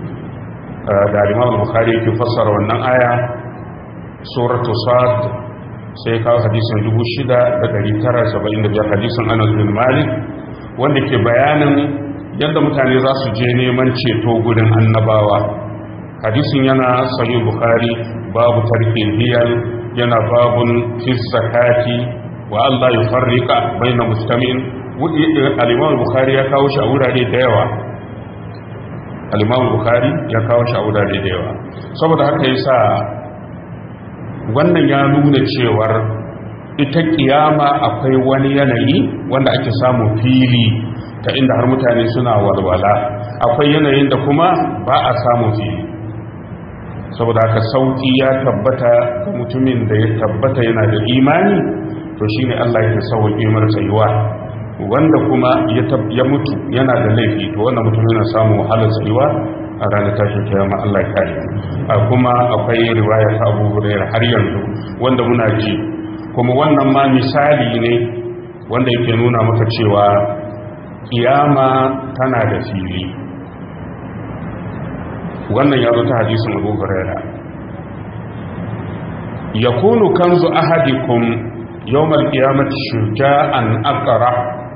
da Imam Bukhari yake fassara wannan aya suratu sad sai kawo hadisin 6975 hadisin Anas bin Malik wanda ke bayanin yadda mutane za su je neman ceto gurin annabawa hadisin yana sahih Bukhari babu tarkin hiyal yana babun fi zakati wa Allah ya farrika baina mustamin al-Imam Bukhari ya kawo shi a wurare da yawa al-Imam Bukhari ya kawo shi a wurare da yawa saboda haka yasa wannan ya nuna cewar ita kiyama akwai wani yanayi wanda ake samu fili ta inda har mutane suna walwala akwai yanayin da kuma ba a samu fili saboda haka sauki ya tabbata ga mutumin da ya tabbata yana da imani to shine Allah yake sauke mar tsayuwa wanda kuma ya mutu yana da laifi to wannan mutum yana samun wahalar tsayuwa a ranar tashin kiyama Allah ya kare a kuma akwai riwaya ta Abu Hurairah har yanzu wanda muna ji kuma wannan ma misali ne wanda yake nuna maka cewa kiyama tana da fili wannan ya zo ta hadisin Abu Hurairah yakunu kanzu ahadikum yawmal qiyamati shuja'an aqra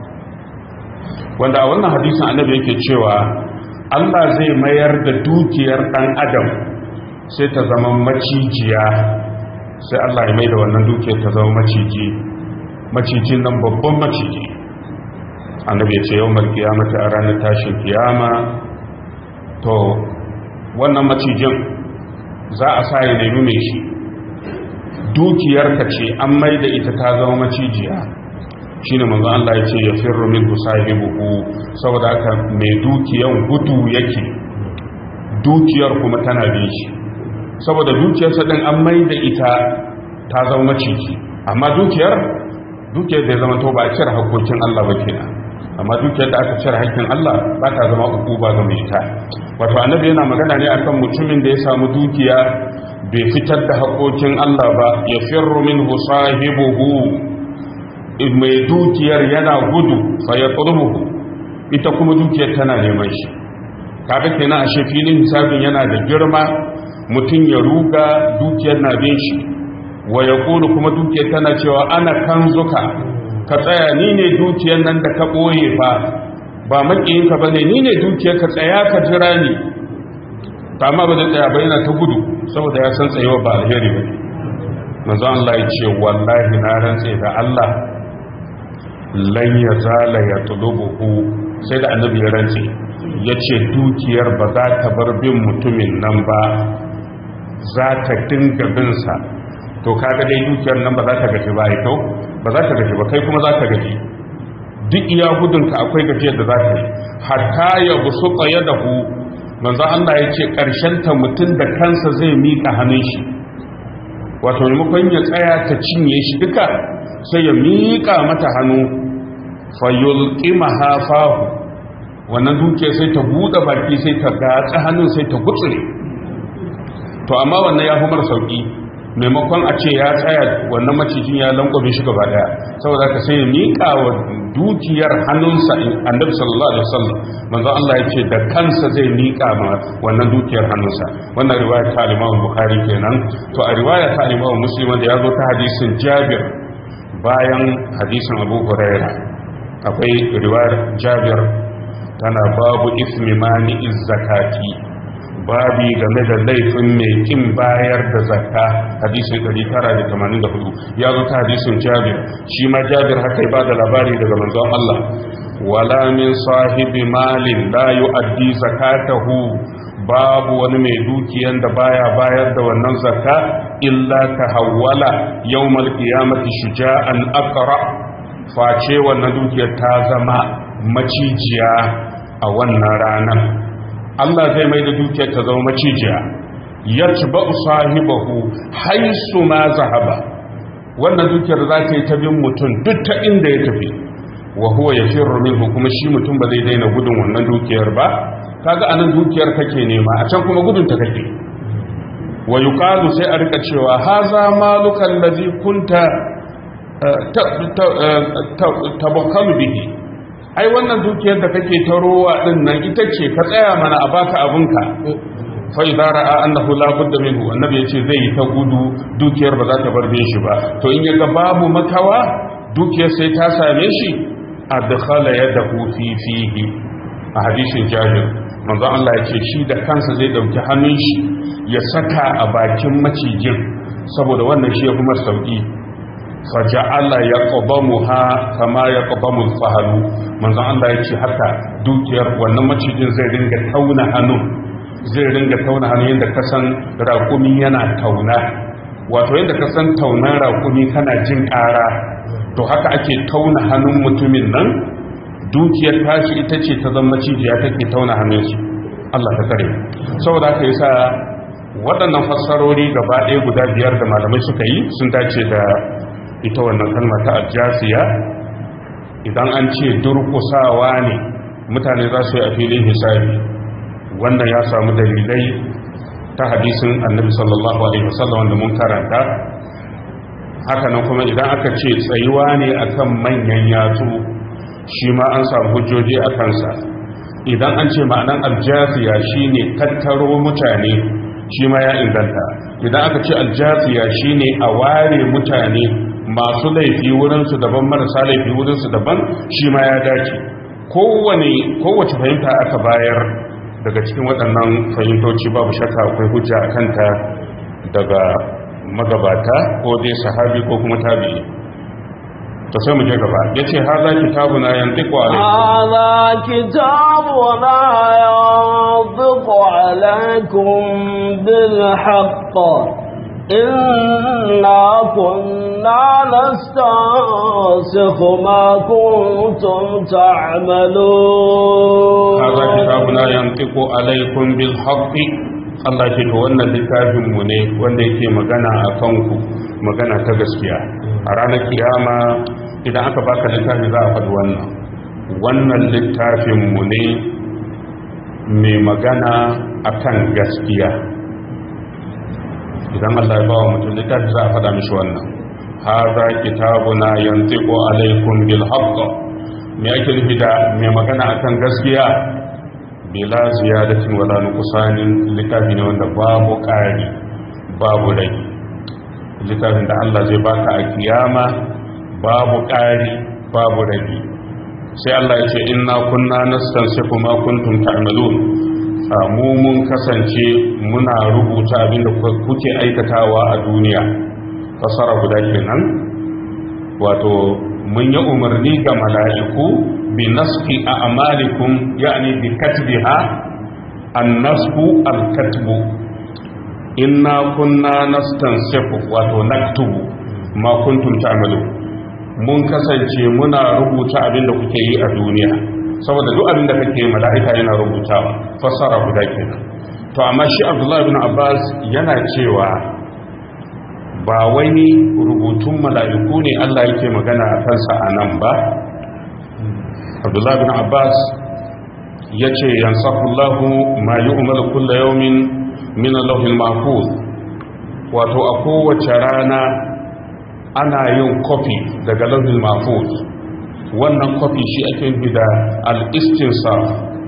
wanda a wannan hadisin annabi yake cewa Allah zai mayar da dukiyar dan adam sai ta zama macijiya sai Allah ya mai da wannan dukiyar ta zama maciji macijin nan babban maciji annabi ya ce yawmal qiyamati a ranar tashin kiyama to wannan macijin za a sa ya nemi mai shi dukiyarka ce an mai da ita ta zama macijiya shi ne manzo Allah ya ce ya firru min sahibuhu saboda haka mai dukiyan gudu yake dukiyar kuma tana bin shi saboda dukiyarsa din an mai da ita ta zama maciji amma dukiyar dukiyar da ya zama to ba a cire hakokin Allah ba kenan amma dukiyar da aka cire hakkin Allah ba ta zama uku ba ga mai ita wato annabi yana magana ne akan mutumin da ya samu dukiya bai fitar da haƙoƙin Allah ba ya firru min sahibuhu mai dukiyar yana gudu fa ya turbuhu ita kuma dukiyar tana neman shi kaga kenan a filin hisabin yana da girma mutum ya ruga dukiyar na bin shi wa ya kuma dukiyar tana cewa ana kanzuka ka tsaya ni ne dukiyar nan da ka ɓoye fa ba maƙiyinka ba ne ni ne dukiyar ka tsaya ka jira ni ta amma ba zai tsaya ba yana ta gudu saboda ya san tsayewa ba alheri ba manzo Allah ya ce wallahi na rantse da Allah lan ya zala ya tulubuhu sai da annabi ya rantse ya ce dukiyar ba za ta bar bin mutumin nan ba za ta dinga binsa to kaga dai dukiyar nan ba za ta gaji ba ito ba za ta gaji ba kai kuma za ta gaji duk iya gudunka akwai gajiyar da za ta yi hatta ya busu tsaye da hu manzo Allah ya ce ta mutum da kansa zai miƙa hannun shi wato maimakon ya tsaya ta cinye shi duka sai ya miƙa mata hannu fayulƙima hafahu wannan duke sai ta buɗe baki sai ta gatsa hannun sai ta gutsure to amma wannan ya humar sauƙi maimakon a ce ya tsaya wannan macijin ya lankwame shi gaba daya saboda ka sai ya miƙa wa dukiyar hannunsa annabi sallallahu alaihi wasallam manzo Allah ya ce da kansa zai miƙa ma wannan dukiyar hannunsa wannan riwaya ta Imam Bukhari kenan to a riwaya ta Imam Muslim da ya zo ta hadisin Jabir bayan hadisin Abu Hurairah akwai riwayar Jabir tana babu ismi mani zakati babi game da laifin mai kin bayar da zakka hadisin 984 ya zo ta hadisin jabir shi ma jabir haka ba da labari daga manzon Allah wala min sahibi malin la yu'addi zakatahu babu wani mai dukiyan da baya bayar da wannan zakka illa tahawwala yawmal qiyamati shuja'an aqra face wannan dukiyar ta zama macijiya a wannan ranar Allah zai mai da dukiyar ta zama macijiya ya ci ba sahibahu haisu ma zahaba wannan dukiyar za ta yi ta bin mutum duk ta inda ya tafi wa huwa ya firru minhu kuma shi mutum ba zai daina gudun wannan dukiyar ba kaga anan dukiyar kake nema a can kuma gudun ta kake wa yuqalu sai a rika cewa haza maluka allazi kunta tabakkalu bihi ai wannan dukiyar da kake ta rowa din nan ita ce ka tsaya mana a baka abinka fa idza ra'a annahu la budda minhu annabi yace zai yi ta gudu dukiyar ba za ta bar shi ba to in yaga babu makawa dukiyar sai ta same shi adkhala yadahu fi fihi a hadisin jabir manzo Allah yace shi da kansa zai dauki hannun shi ya saka a bakin macijin saboda wannan shi ya kuma sauki faja'ala ya ƙobamuha kama ya ƙobamun fahalu manzon Allah ya ce haka dukiyar wannan macijin zai ringa tauna hannu zai ringa tauna hannu yadda kasan raƙumi yana tauna wato yadda kasan taunan raƙumi kana jin ƙara to haka ake tauna hannun mutumin nan dukiyar tashi ita ce ta zama macijiya take tauna hannunsu Allah ta kare saboda haka yasa waɗannan fassarori gaba ɗaya guda biyar da malamai suka yi sun dace da ita wannan kalma ta aljasiya idan an ce durkusawa ne mutane za su yi a filin hisabi wannan ya samu dalilai ta hadisin annabi sallallahu alaihi wasallam wanda mun karanta hakanan kuma idan aka ce tsayuwa ne akan manyan yatsu shi ma an samu hujjoji a kansa idan an ce ma'anan aljasiya shine tattaro mutane shi ma ya inganta idan aka ce aljasiya shine a ware mutane masu laifi wurinsu daban marasa laifi wurinsu daban shi ma ya dace kowane kowace fahimta aka bayar daga cikin waɗannan fahimtoci babu shakka akwai hujja a kanta daga magabata ko dai sahabi ko kuma tabi'i to sai mu je gaba yace haza kitabuna yantiqu alaykum هذا كتابنا ينطق عليكم بالحق إنا كنا نستنسخ ما كنتم تعملون هذا كتابنا ينطق عليكم بالحق Allah ce to wannan littafin mu ne wanda yake magana a kanku magana ta gaskiya a ranar kiyama idan aka baka littafi za a faɗi wannan wannan littafin mu ne mai magana akan gaskiya idan Allah ya bawa mutum littafi za a faɗa mishi wannan haza kitabuna yantiqu alaikum bil haqq me ake nufi da mai magana akan gaskiya bila ziyadatin wala nuqsanin littafi ne wanda babu ƙari babu rage littafin da Allah zai baka a kiyama babu ƙari babu rage sai Allah ya ce inna kunna nastansifu ma kuntum ta'malun mu mun kasance muna rubuta abinda kuke aikatawa a duniya fasara guda kenan wato mun yi umarni ga mala'iku bi nasfi a'malikum yani bi katbiha an-nasfu al-katbu inna kunna nastansifu wato naktubu ma kuntum ta'malun mun kasance muna rubuta abinda kuke yi a duniya saboda duk abin da kake mala'ika yana rubutawa fassara guda kenan to amma shi abdullahi bin abbas yana cewa ba wani rubutun mala'iku ne allah yake magana a kansa a nan ba abdullahi bin abbas ya ce yansafullahu ma yi umar kulla yaumin min allahul mahfuz wato a kowace rana ana yin kofi daga lauhin mahfuz wannan kwafi shi ake nufi da al'istinsaf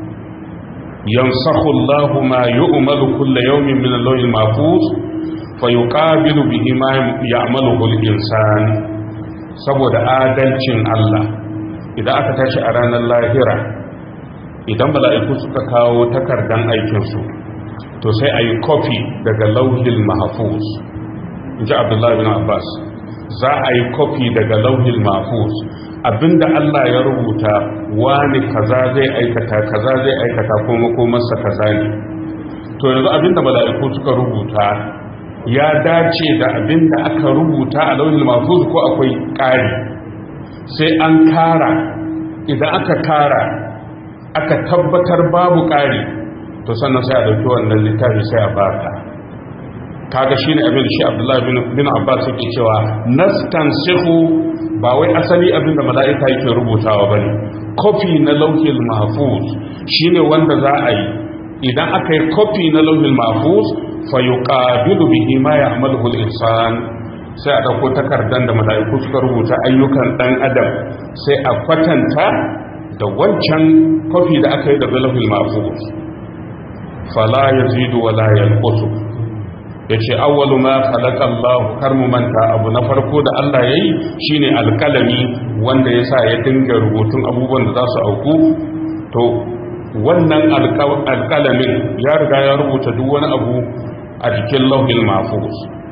yansahu Allahu ma yu'malu kulla yawmin min al-lawhil mahfuz fa yuqabilu bihi ma ya'maluhu al-insan saboda adalcin Allah idan aka tashi a ranar lahira idan mala'iku suka kawo takardan aikinsu to sai a yi kofi daga lauhil mahfuz in ji abdullahi bin abbas za a yi kofi daga lauhil mahfuz abinda Allah ya rubuta wani kaza zai aikata kaza zai aikata ko makomarsa kaza ne to yanzu abinda mala'iku suka rubuta ya dace da abinda aka rubuta a launin mahfuz ko akwai ƙari sai an kara idan aka kara aka tabbatar babu ƙari to sannan sai a dauki wannan littafi sai a baka kaga shine abin da shi Abdullahi bin Abbas yake cewa nastansihu ba wai asali abinda mala'ika yake rubutawa ba ne kofi na lauhin mahfuz shine wanda za a yi idan aka yi kofi na lauhin mahfuz fa yuqabilu bihi ma ya'maluhu al-insan sai a dauko takardar da mala'iku suka rubuta ayyukan dan adam sai a kwatanta da wancan kofi da aka yi daga lauhin mahfuz fala yazidu wala yanqusu ya ce awwalu ma khalaqa Allah kar mu manta abu na farko da Allah yayi shine alkalami wanda yasa ya dinga rubutun abubuwan da za su auku to wannan alkalamin ya riga ya rubuta duk wani abu a jikin lauhin mahfuz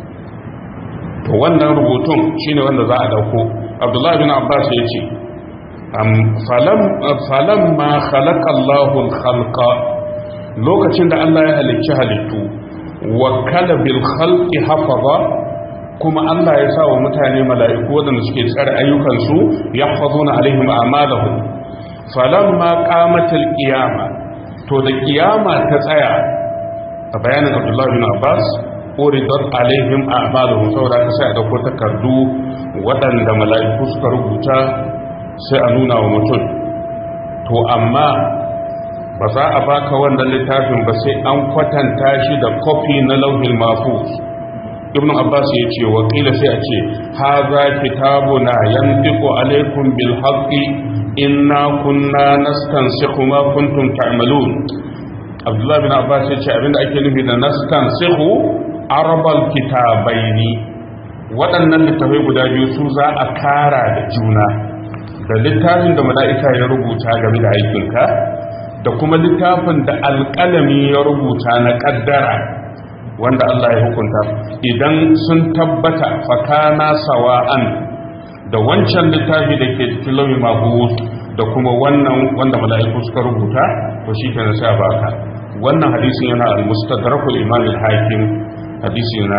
to wannan rubutun shine wanda za a dauko Abdullah bin Abbas ya ce falam falam ma khalaqa Allahu al-khalqa lokacin da Allah ya halicci halittu wakala bil khalqi hafaza kuma Allah ya sa wa mutane mala'iku wadanda suke tsare ayyukansu yahfazuna alaihim a'malahum falamma qamatil qiyama to da qiyama ta tsaya a bayanin Abdullah bin Abbas uridat alaihim a'maluhum saboda ka sai a dauko takardu waɗanda mala'iku suka rubuta sai a nuna wa mutum to amma ba za a baka wannan littafin ba sai an kwatanta shi da kofi na lauhin mahfuz ibn abbas ya ce wakila sai a ce haza kitabuna yantiqu alaikum bil haqqi inna kunna nastansikhu ma kuntum ta'malun abdullah bin abbas ya ce abinda ake nufi da nastansikhu arbal kitabaini waɗannan littafai guda biyu su za a kara da juna da littafin da mala'ika ya rubuta game da aikinka da kuma littafin da alƙalami ya rubuta na ƙaddara wanda Allah ya hukunta idan sun tabbata fakana sawa'an da wancan littafi da ke cikin lauyi mahus da kuma wannan wanda mala'iku suka rubuta to shi ke sai baka wannan hadisin yana al-mustadrakul imam al-hakim hadisi na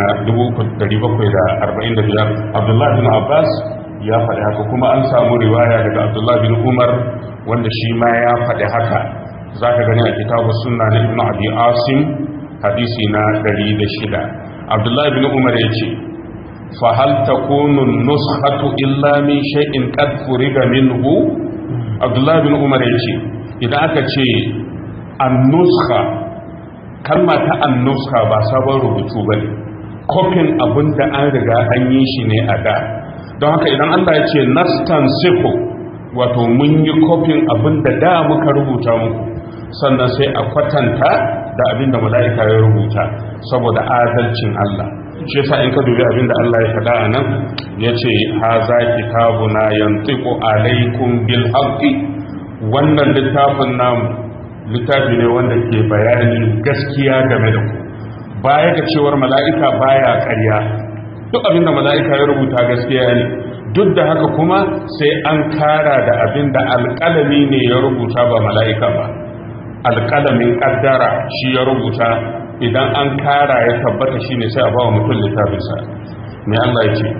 745 Abdullah bin Abbas ya faɗi haka kuma an samu riwaya daga Abdullah bin Umar wanda shi ma ya faɗi haka zaka gani a kitabu sunna na Ibn Abi Asim hadisi na 106 Abdullah bin Umar yace fa hal takunu nuskhatu illa min shay'in qad furiga minhu Abdullah bin Umar yace idan aka ce an-nuskha kalma ta an-nuskha ba sabon rubutu bane kofin abinda an riga an yi shi ne a da don haka idan Allah ya ce nastansifu wato mun yi kofin abinda da muka rubuta muku sannan sai a kwatanta da abinda mala'ika ya rubuta saboda adalcin Allah shi yasa in ka dubi abinda Allah ya faɗa a nan ya ce haza kitabuna yantiqu alaikum bil haqqi wannan littafin namu littafi ne wanda ke bayani gaskiya game da ku baya ga cewar mala'ika baya ƙarya duk abinda mala'ika ya rubuta gaskiya ne duk da haka kuma sai an kara da abinda alƙalami ne ya rubuta ba mala'ika ba alƙalamin ƙaddara shi ya rubuta idan an kara ya tabbata shi ne sai a ba wa mutum littafinsa mai Allah ya ce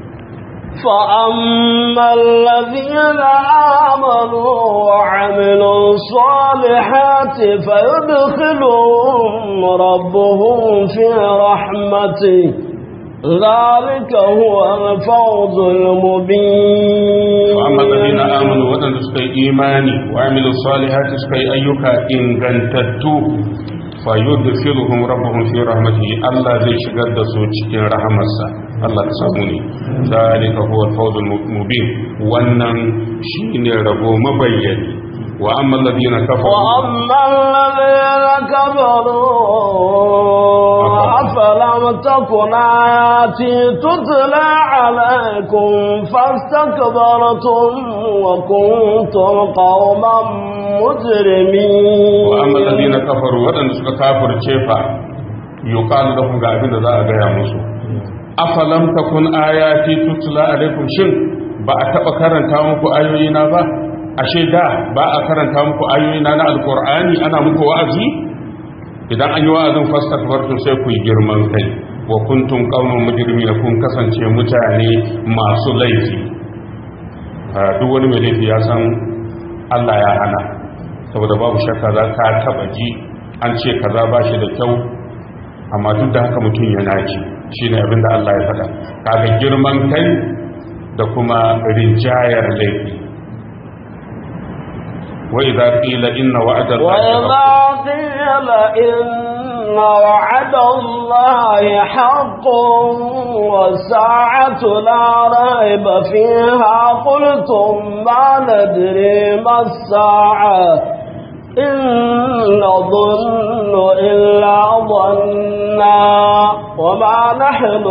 فأما الذين آمنوا وعملوا الصالحات فيدخلهم ربهم في رحمته ذلك هو الفوز المبين وأما الذين آمنوا وأن سكي إيماني وعملوا الصالحات سكي أيك إن كنتتو فيدخلهم ربهم في رحمته الله زي شغل سوچ إن رحمسا الله تساموني ذلك هو الفوز المبين وأنن شين ربو مبين وأما الذين كفروا وأما الذين كفروا أفلم تكن آياتي تتلى عليكم فاستكبرتم وكنتم قوما مجرمين وأما الذين كفروا وأن كافر شيفا يقال لهم قاعدين ذا أغير مسو أفلم تكن آياتي تتلى عليكم شن ba a taɓa karanta muku ayoyina ba ashe da ba a karanta muku ayoyina na alkur'ani ana muku wa'azi idan an yi wa'azin fastakbartum sai ku yi girman kai wa kuntum qauman mujrimin kun kasance mutane masu laifi duk wani mai laifi ya san Allah ya hana saboda babu shakka za ka taba ji an ce kaza ba shi da kyau amma duk da haka mutum ya naci shine abin da Allah ya faɗa kaga girman kai da kuma rinjayar laifi وإذا قيل إن وعد الله وإذا قيل إن وعد الله حق والساعة لا ريب فيها قلتم ما ندري ما الساعة إن نظن إلا ظنا وما نحن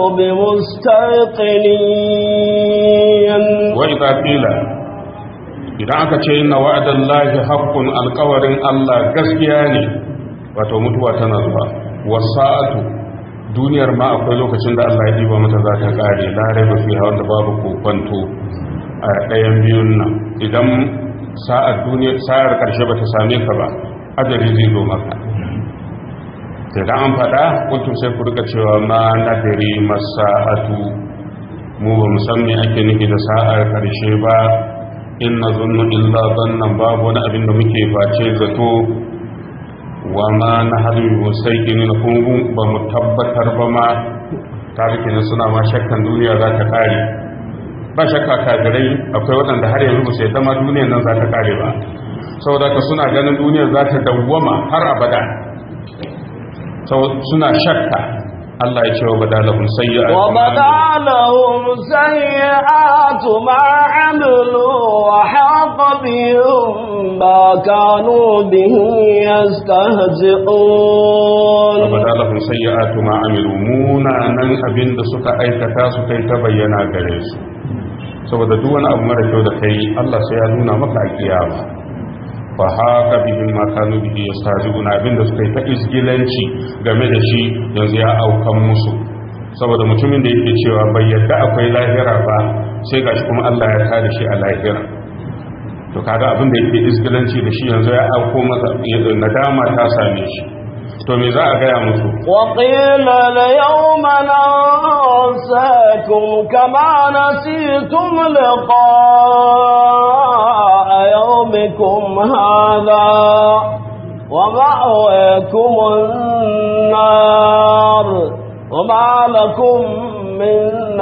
بمستيقنين وإذا قيل idan aka ce inna wa'adan lahi haqqun alƙawarin Allah gaskiya ne wato mutuwa tana zuwa wasa'atu duniyar ma akwai lokacin da Allah ya diba mata za ta kare la raiba fi wanda babu kokonto a ɗayan biyun nan idan sa'ar duniyar sa'ar karshe bata same ka ba ajali zai zo maka idan an faɗa kuntum sai ku rika cewa ma nadari masa'atu mu ba mu san me ake nufi da sa'ar karshe ba in na zunnu illa zannan babu wani abin da muke face zato wa ma na hadu sai gini na kuma ba mu tabbatar ba ma tarihin suna ma shakkan duniya za ta kare ba shakka kafirai akwai waɗanda har yanzu ba su yadda ma duniyar nan za ta kare ba saboda ka suna ganin duniyar za ta dawwama har abada suna shakka Allah ya ce wa badalahum sayyi'atu wa badalahum sayyi'atu ma 'amilu wa haqa bihim ma kanu bihi yastahzi'un wa badalahum sayyi'atu ma 'amilu munanan abinda suka aikata su kai ta bayyana gare su saboda duk wani abu mara kyau da kai Allah sai ya nuna maka a kiyama fa haka bihim ma kanu bihi yastahzi'un abinda suka yi ta isgilanci game da shi yanzu ya aukan musu saboda mutumin da yake cewa bai yadda akwai lahira ba sai gashi kuma Allah ya tada shi a lahira to kaga abin da yake isgilanci da shi yanzu ya auko masa nadama ta same shi to me za a gaya musu وقيل اليوم ننساكم كما نسيتم لقاء يومكم هذا ومأويكم النار وما لكم من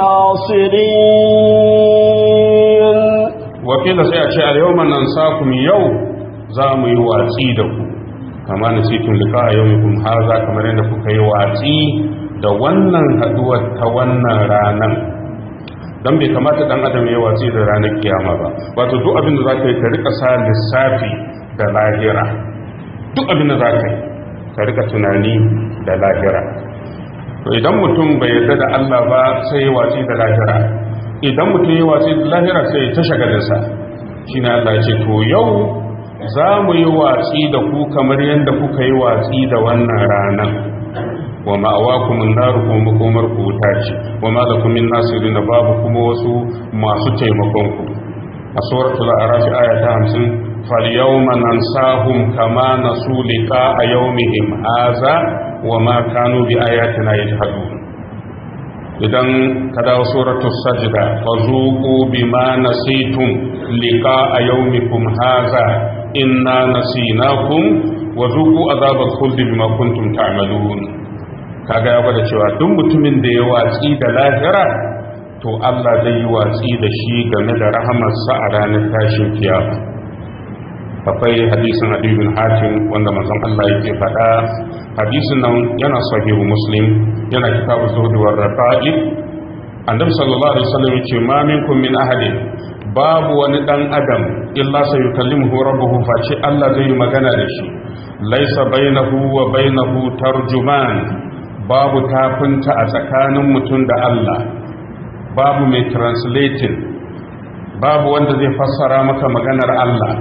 ناصرين wakila sai a ce a yau nan sakum yau za mu yi watsi da ku kama na cikin lika a yau kun haza kamar yadda kuka yi watsi da wannan haduwar ta wannan ranar don bai kamata dan adam ya watsi da ranar kiyama ba wato duk abin da za ka yi ka rika sa lissafi da lahira duk abin da za ka yi ka rika tunani da lahira to idan mutum bai yarda da Allah ba sai ya watsi da lahira idan mutum ya watsi da lahira sai ta shagalinsa shi ne Allah ce to yau za mu yi watsi da ku kamar yadda kuka yi watsi da wannan ranar wa ma'awa kuma naru kuma makomar ku wuta ce wa ma da kuma nasirin da babu kuma wasu masu taimakon ku a suratul arafi aya ta hamsin falyawma nansahum kama nasu liqa a yawmihim haza wa ma kanu bi ayatina yajhadun idan ka dawo suratul sajda fazuqu bima nasitum liqa'a yawmikum hadha inna nasinakum wa zuqu azabal khuldi bima kuntum ta'malun kaga ya gwada cewa duk mutumin da ya watsi da lahira to Allah zai yi watsi da shi game da rahamarsa a ranar tashin kiyama akwai hadisin hadibin hatim wanda manzon Allah yake faɗa hadisin nan yana sahihu muslim yana kitabu zuhud wa raqaib annabi sallallahu alaihi wasallam yace ma minkum min ahadin babu wani dan adam illa sayukallimuhu rabbuhu face Allah zai yi magana da shi laisa bainahu wa bainahu tarjuman babu tafinta a tsakanin mutum da Allah babu mai translating babu wanda zai fassara maka maganar Allah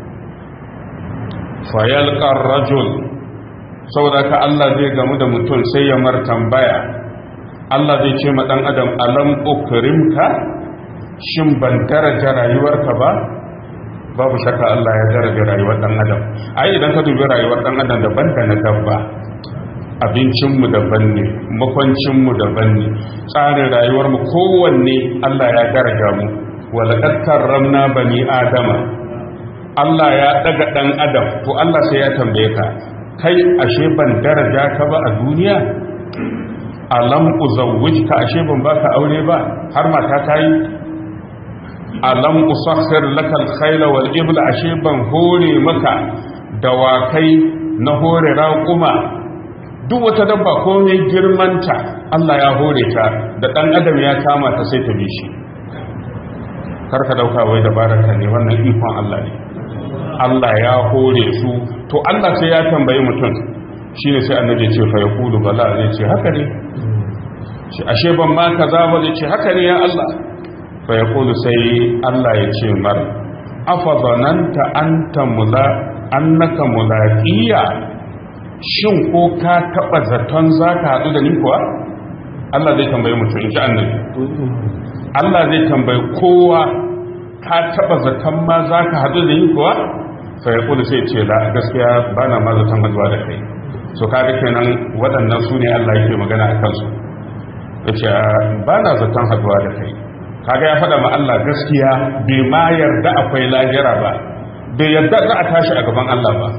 fayalqar rajul saboda ka Allah zai gamu da mutum sai ya mar tambaya Allah zai ce ma dan adam alam ukrimka shin ban daraja rayuwarka ba babu shakka Allah ya daraja rayuwar dan adam ai idan ka dubi rayuwar dan adam daban da na dabba abincinmu daban ne makwancinmu daban ne tsarin rayuwarmu kowanne Allah ya daraja mu walaƙar karramna bani adama Allah ya daga ɗan adam to Allah sai ya tambaye ka kai ashe ban daraja ka ba a duniya alam uzawwij ka ashe ban baka aure ba har mata ta yi alam usakhir laka al-khayla wal ibla ashe ban hore maka dawakai na hore raƙuma duk wata dabba ko mai girmanta Allah ya hore ta da ɗan adam ya kama ta sai ta bi shi karka dauka wai da baraka ne wannan ikon Allah ne Allah ya hore su to Allah sai ya tambayi mutum shine sai annabi ce fa yaqulu bala zai ce haka ne shi ashe ban ma kaza ba zai ce haka ne ya Allah fa yaqulu sai Allah ya ce mar afa zananta anta mula annaka mulaqiya shin ko ka taba zaton zaka hadu da ni kuwa Allah zai tambayi mutum in ji annabi Allah zai tambayi kowa ka taba zaton ma zaka hadu da ni kuwa sai kullu sai ce la gaskiya bana ma zaton haduwa da kai so kaga kenan waɗannan su ne Allah yake magana a kansu yace bana zaton haduwa da kai kaga ya faɗa ma Allah gaskiya bai ma yarda akwai lahira ba bai yarda za a tashi a gaban Allah ba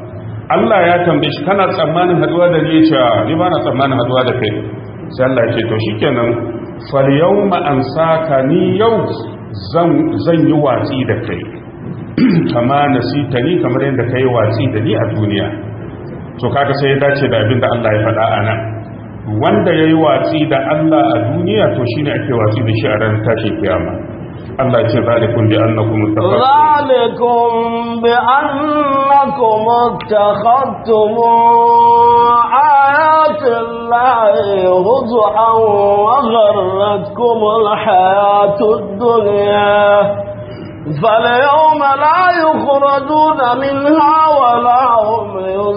Allah ya tambaye shi kana tsammanin haduwa da ni ce ni ba na tsammanin haduwa da kai sai Allah ya ce to shikenan fal yawma ansaka ni yau zan zan yi watsi da kai kama nasita ni kamar yadda kai watsi da ni a duniya to kaga sai ya dace da abin da Allah ya faɗa a nan wanda ya yi watsi da Allah a duniya to shine ake watsi da shi a ran tashin kiyama Allah ya ce zalikun bi annakum ذلكم بأنكم اتخذتم آيات الله هزءا وغرتكم الحياة الدنيا فاليوم لا يخرجون منها ولا هم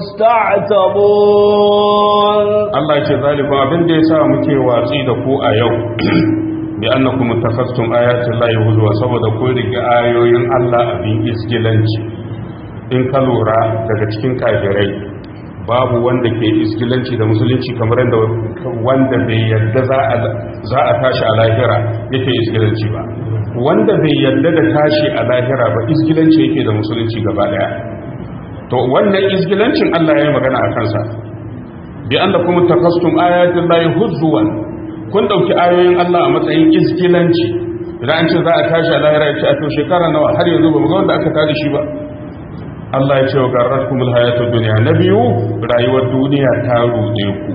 يستعتبون Allah ya ce zalikun abin da ya sa muke watsi da ku a yau bi annakum tafassum ayati llahi huzwa saboda kun riga ayoyin Allah abin isgilanci in ka lura daga cikin kafirai babu wanda ke isgilanci da musulunci kamar yadda wanda bai yadda za a za a tashi a lahira yake isgilanci ba wanda bai yadda da tashi a lahira ba isgilanci yake da musulunci gaba daya to wannan isgilancin Allah ya yi magana a kansa bi annakum tafassum ayati llahi huzwan kun dauki ayoyin Allah a matsayin iskilanci idan an ce za a tashi a lahira ya ce a to shekara nawa har yanzu ba mu ga wanda aka tada shi ba Allah ya ce wa garratkumul hayatud dunya na biyu rayuwar duniya ta rude ku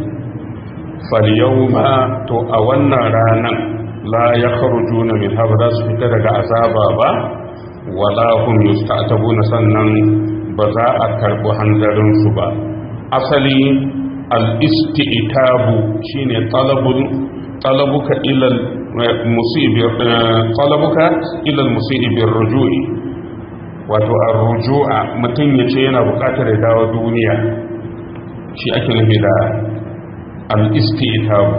fal yawma to a wannan ranan la yakhrujuna min habra su fita daga azaba ba wala hum yusta'tabuna sannan ba za a karbi hanzarin su ba asali al-isti'tabu shine talabul talabuka ila al-musib talabuka ila al-musib bir-ruju'i wato ar-ruju'a mutun yace yana buƙatar ya dawo duniya shi ake nufi da al-isti'tabu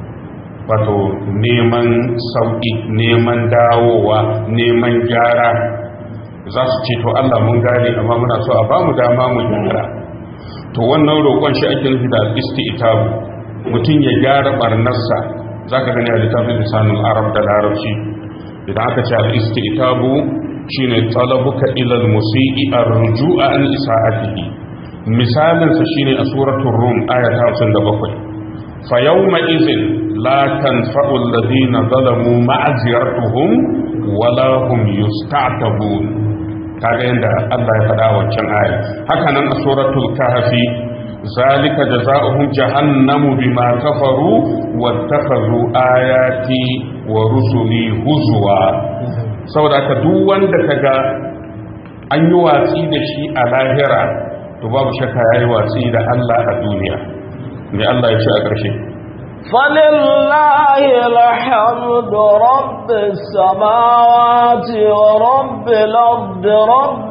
wato neman sauki neman dawowa neman gyara za su ce to Allah mun gane amma muna so a bamu dama mu gyara to wannan roƙon shi ake nufi da isti'tabu mutum ya gyara barnarsa zaka gani a littafin lisanul arab da larabci idan aka ce al-isti'tabu shine talabuka ila al-musii ar-ruju'a an isa'atihi misalin sa shine a suratul rum aya ta 57 fa yawma idhin la tanfa'u alladhina zalamu ma'ziratuhum wala hum yusta'tabun kaga yanda Allah ya faɗa wancan aya haka nan a suratul kahfi zalika jazaohum jahannamu bima kafaru wattakhadhu ayati wa rusuli huzwa saboda ka duk wanda kaga an yi watsi da shi a lahira to babu shakka yayi watsi da Allah a duniya me Allah ya ce a ƙarshe فلله الحمد رب السماوات ورب الأرض رب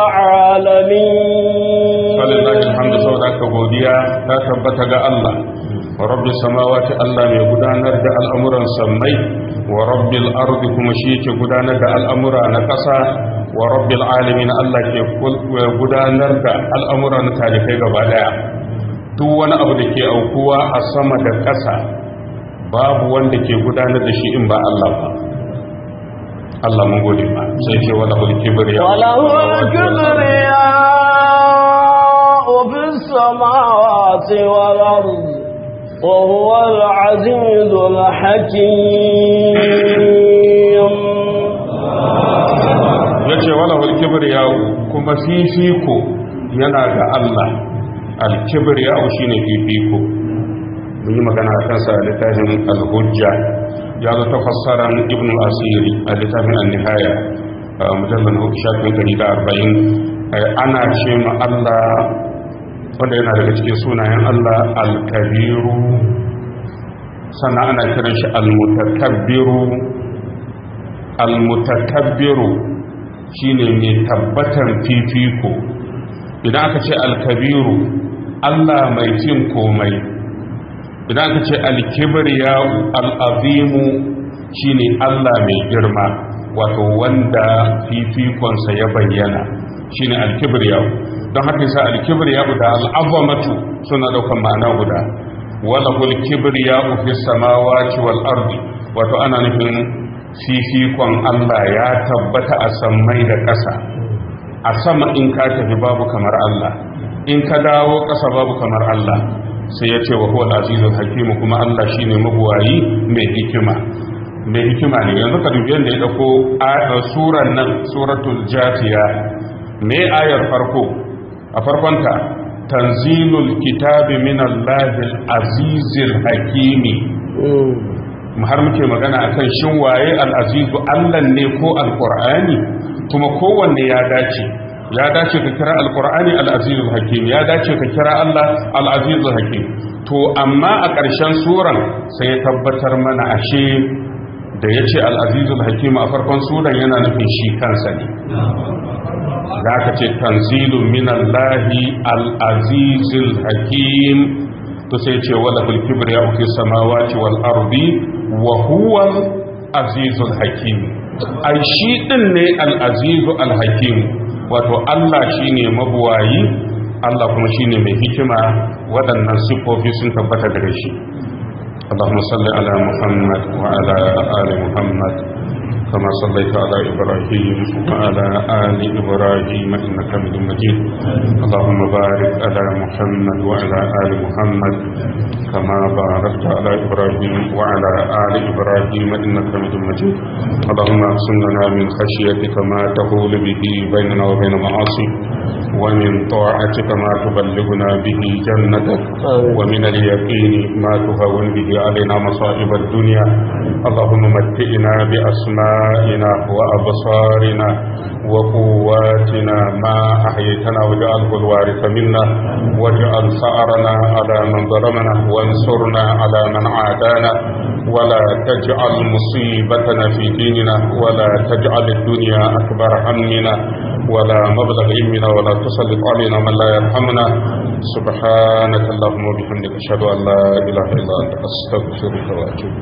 العالمين فلله الحمد سوداك godiya ta tabbata ga Allah wa rabbi samawati Allah mai gudanar da al'amuran sammai wa rabbil ardi kuma shi yake gudanar da al'amura na ƙasa wa rabbil alamin Allah ke gudanar da al'amura na talikai gaba daya duk wani abu da ke aukuwa a sama da ƙasa babu wanda ke gudanar da shi in ba Allah ba Allah mun gode ba sai ce wala hul kibriya wala hul kibriya fi samawati wal ard wa huwa al aziz al hakim yace wala hul kibriya kuma fifiko yana ga Allah alkibriya shi ne fifiko mun yi magana a kansa a littafin alhujja ya zo ta fassaran ibn asiri a littafin annihaya a mujallar uku shafin gari da arba'in ana ce ma allah wanda yana daga cikin sunayen allah alkabiru sannan ana kiran shi almutakabbiru almutakabbiru shine mai tabbatar fifiko idan aka ce alkabiru Allah mai cin komai idan aka ce alkibriya al'azimu shine Allah mai girma wato wanda fifikonsa ya bayyana shine alkibriya don haka yasa alkibriya da al'azamatu suna daukan ma'ana guda wala hul kibriya fi samawati wal ardi wato ana nufin fifikon Allah ya tabbata a sammai da ƙasa a sama in ka tafi babu kamar Allah in ka dawo ƙasa babu kamar Allah sai ya ce wa huwa al-azizul hakim kuma Allah shine mabuwayi mai hikima mai hikima ne yanzu ka dubi yadda ya dauko suran nan suratul jatiya me ayar farko a farkonta tanzilul kitabi min allahil azizil hakimi har muke magana akan shin waye al-azizu Allah ne ko al-qur'ani kuma kowanne ya dace ya dace ka kira al-qur'ani al-azizul hakim ya dace ka kira Allah al-azizul hakim to amma a ƙarshen suran sai ya tabbatar mana ashe da ya ce al'azizul hakim a farkon suran yana nufin shi kansa ne za ka ce tanzilun minallahi al'azizul hakim to sai ce wala bulkibir ya uke samawaci wal ardi wa huwal azizul hakim ai shi ɗin ne al'azizu al-hakim wato Allah shi ne mabuwayi Allah kuma shi ne mai hikima waɗannan siffofi sun tabbata gare shi اللهم صل على محمد وعلى آل محمد كما صليت على إبراهيم وعلى آل إبراهيم إنك حميد مجيد اللهم بارك على محمد وعلى آل محمد كما باركت على إبراهيم وعلى آل إبراهيم إنك حميد مجيد اللهم اقسم لنا من خشيتك ما تحول به بيننا وبين معاصيك ومن طاعتك ما تبلغنا به جنتك ومن اليقين ما تهون به علينا مصائب الدنيا اللهم متئنا بأسمائنا وأبصارنا وقواتنا ما أحيتنا واجعله الوارث منا واجعل ثأرنا على من ظلمنا وانصرنا على من عادانا ولا تجعل مصيبتنا في ديننا ولا تجعل الدنيا أكبر همنا ولا مبلغ علمنا ولا تسلط علينا من لا يرحمنا سبحانك اللهم وبحمدك أشهد أن لا إله إلا أنت أستغفرك وأتوب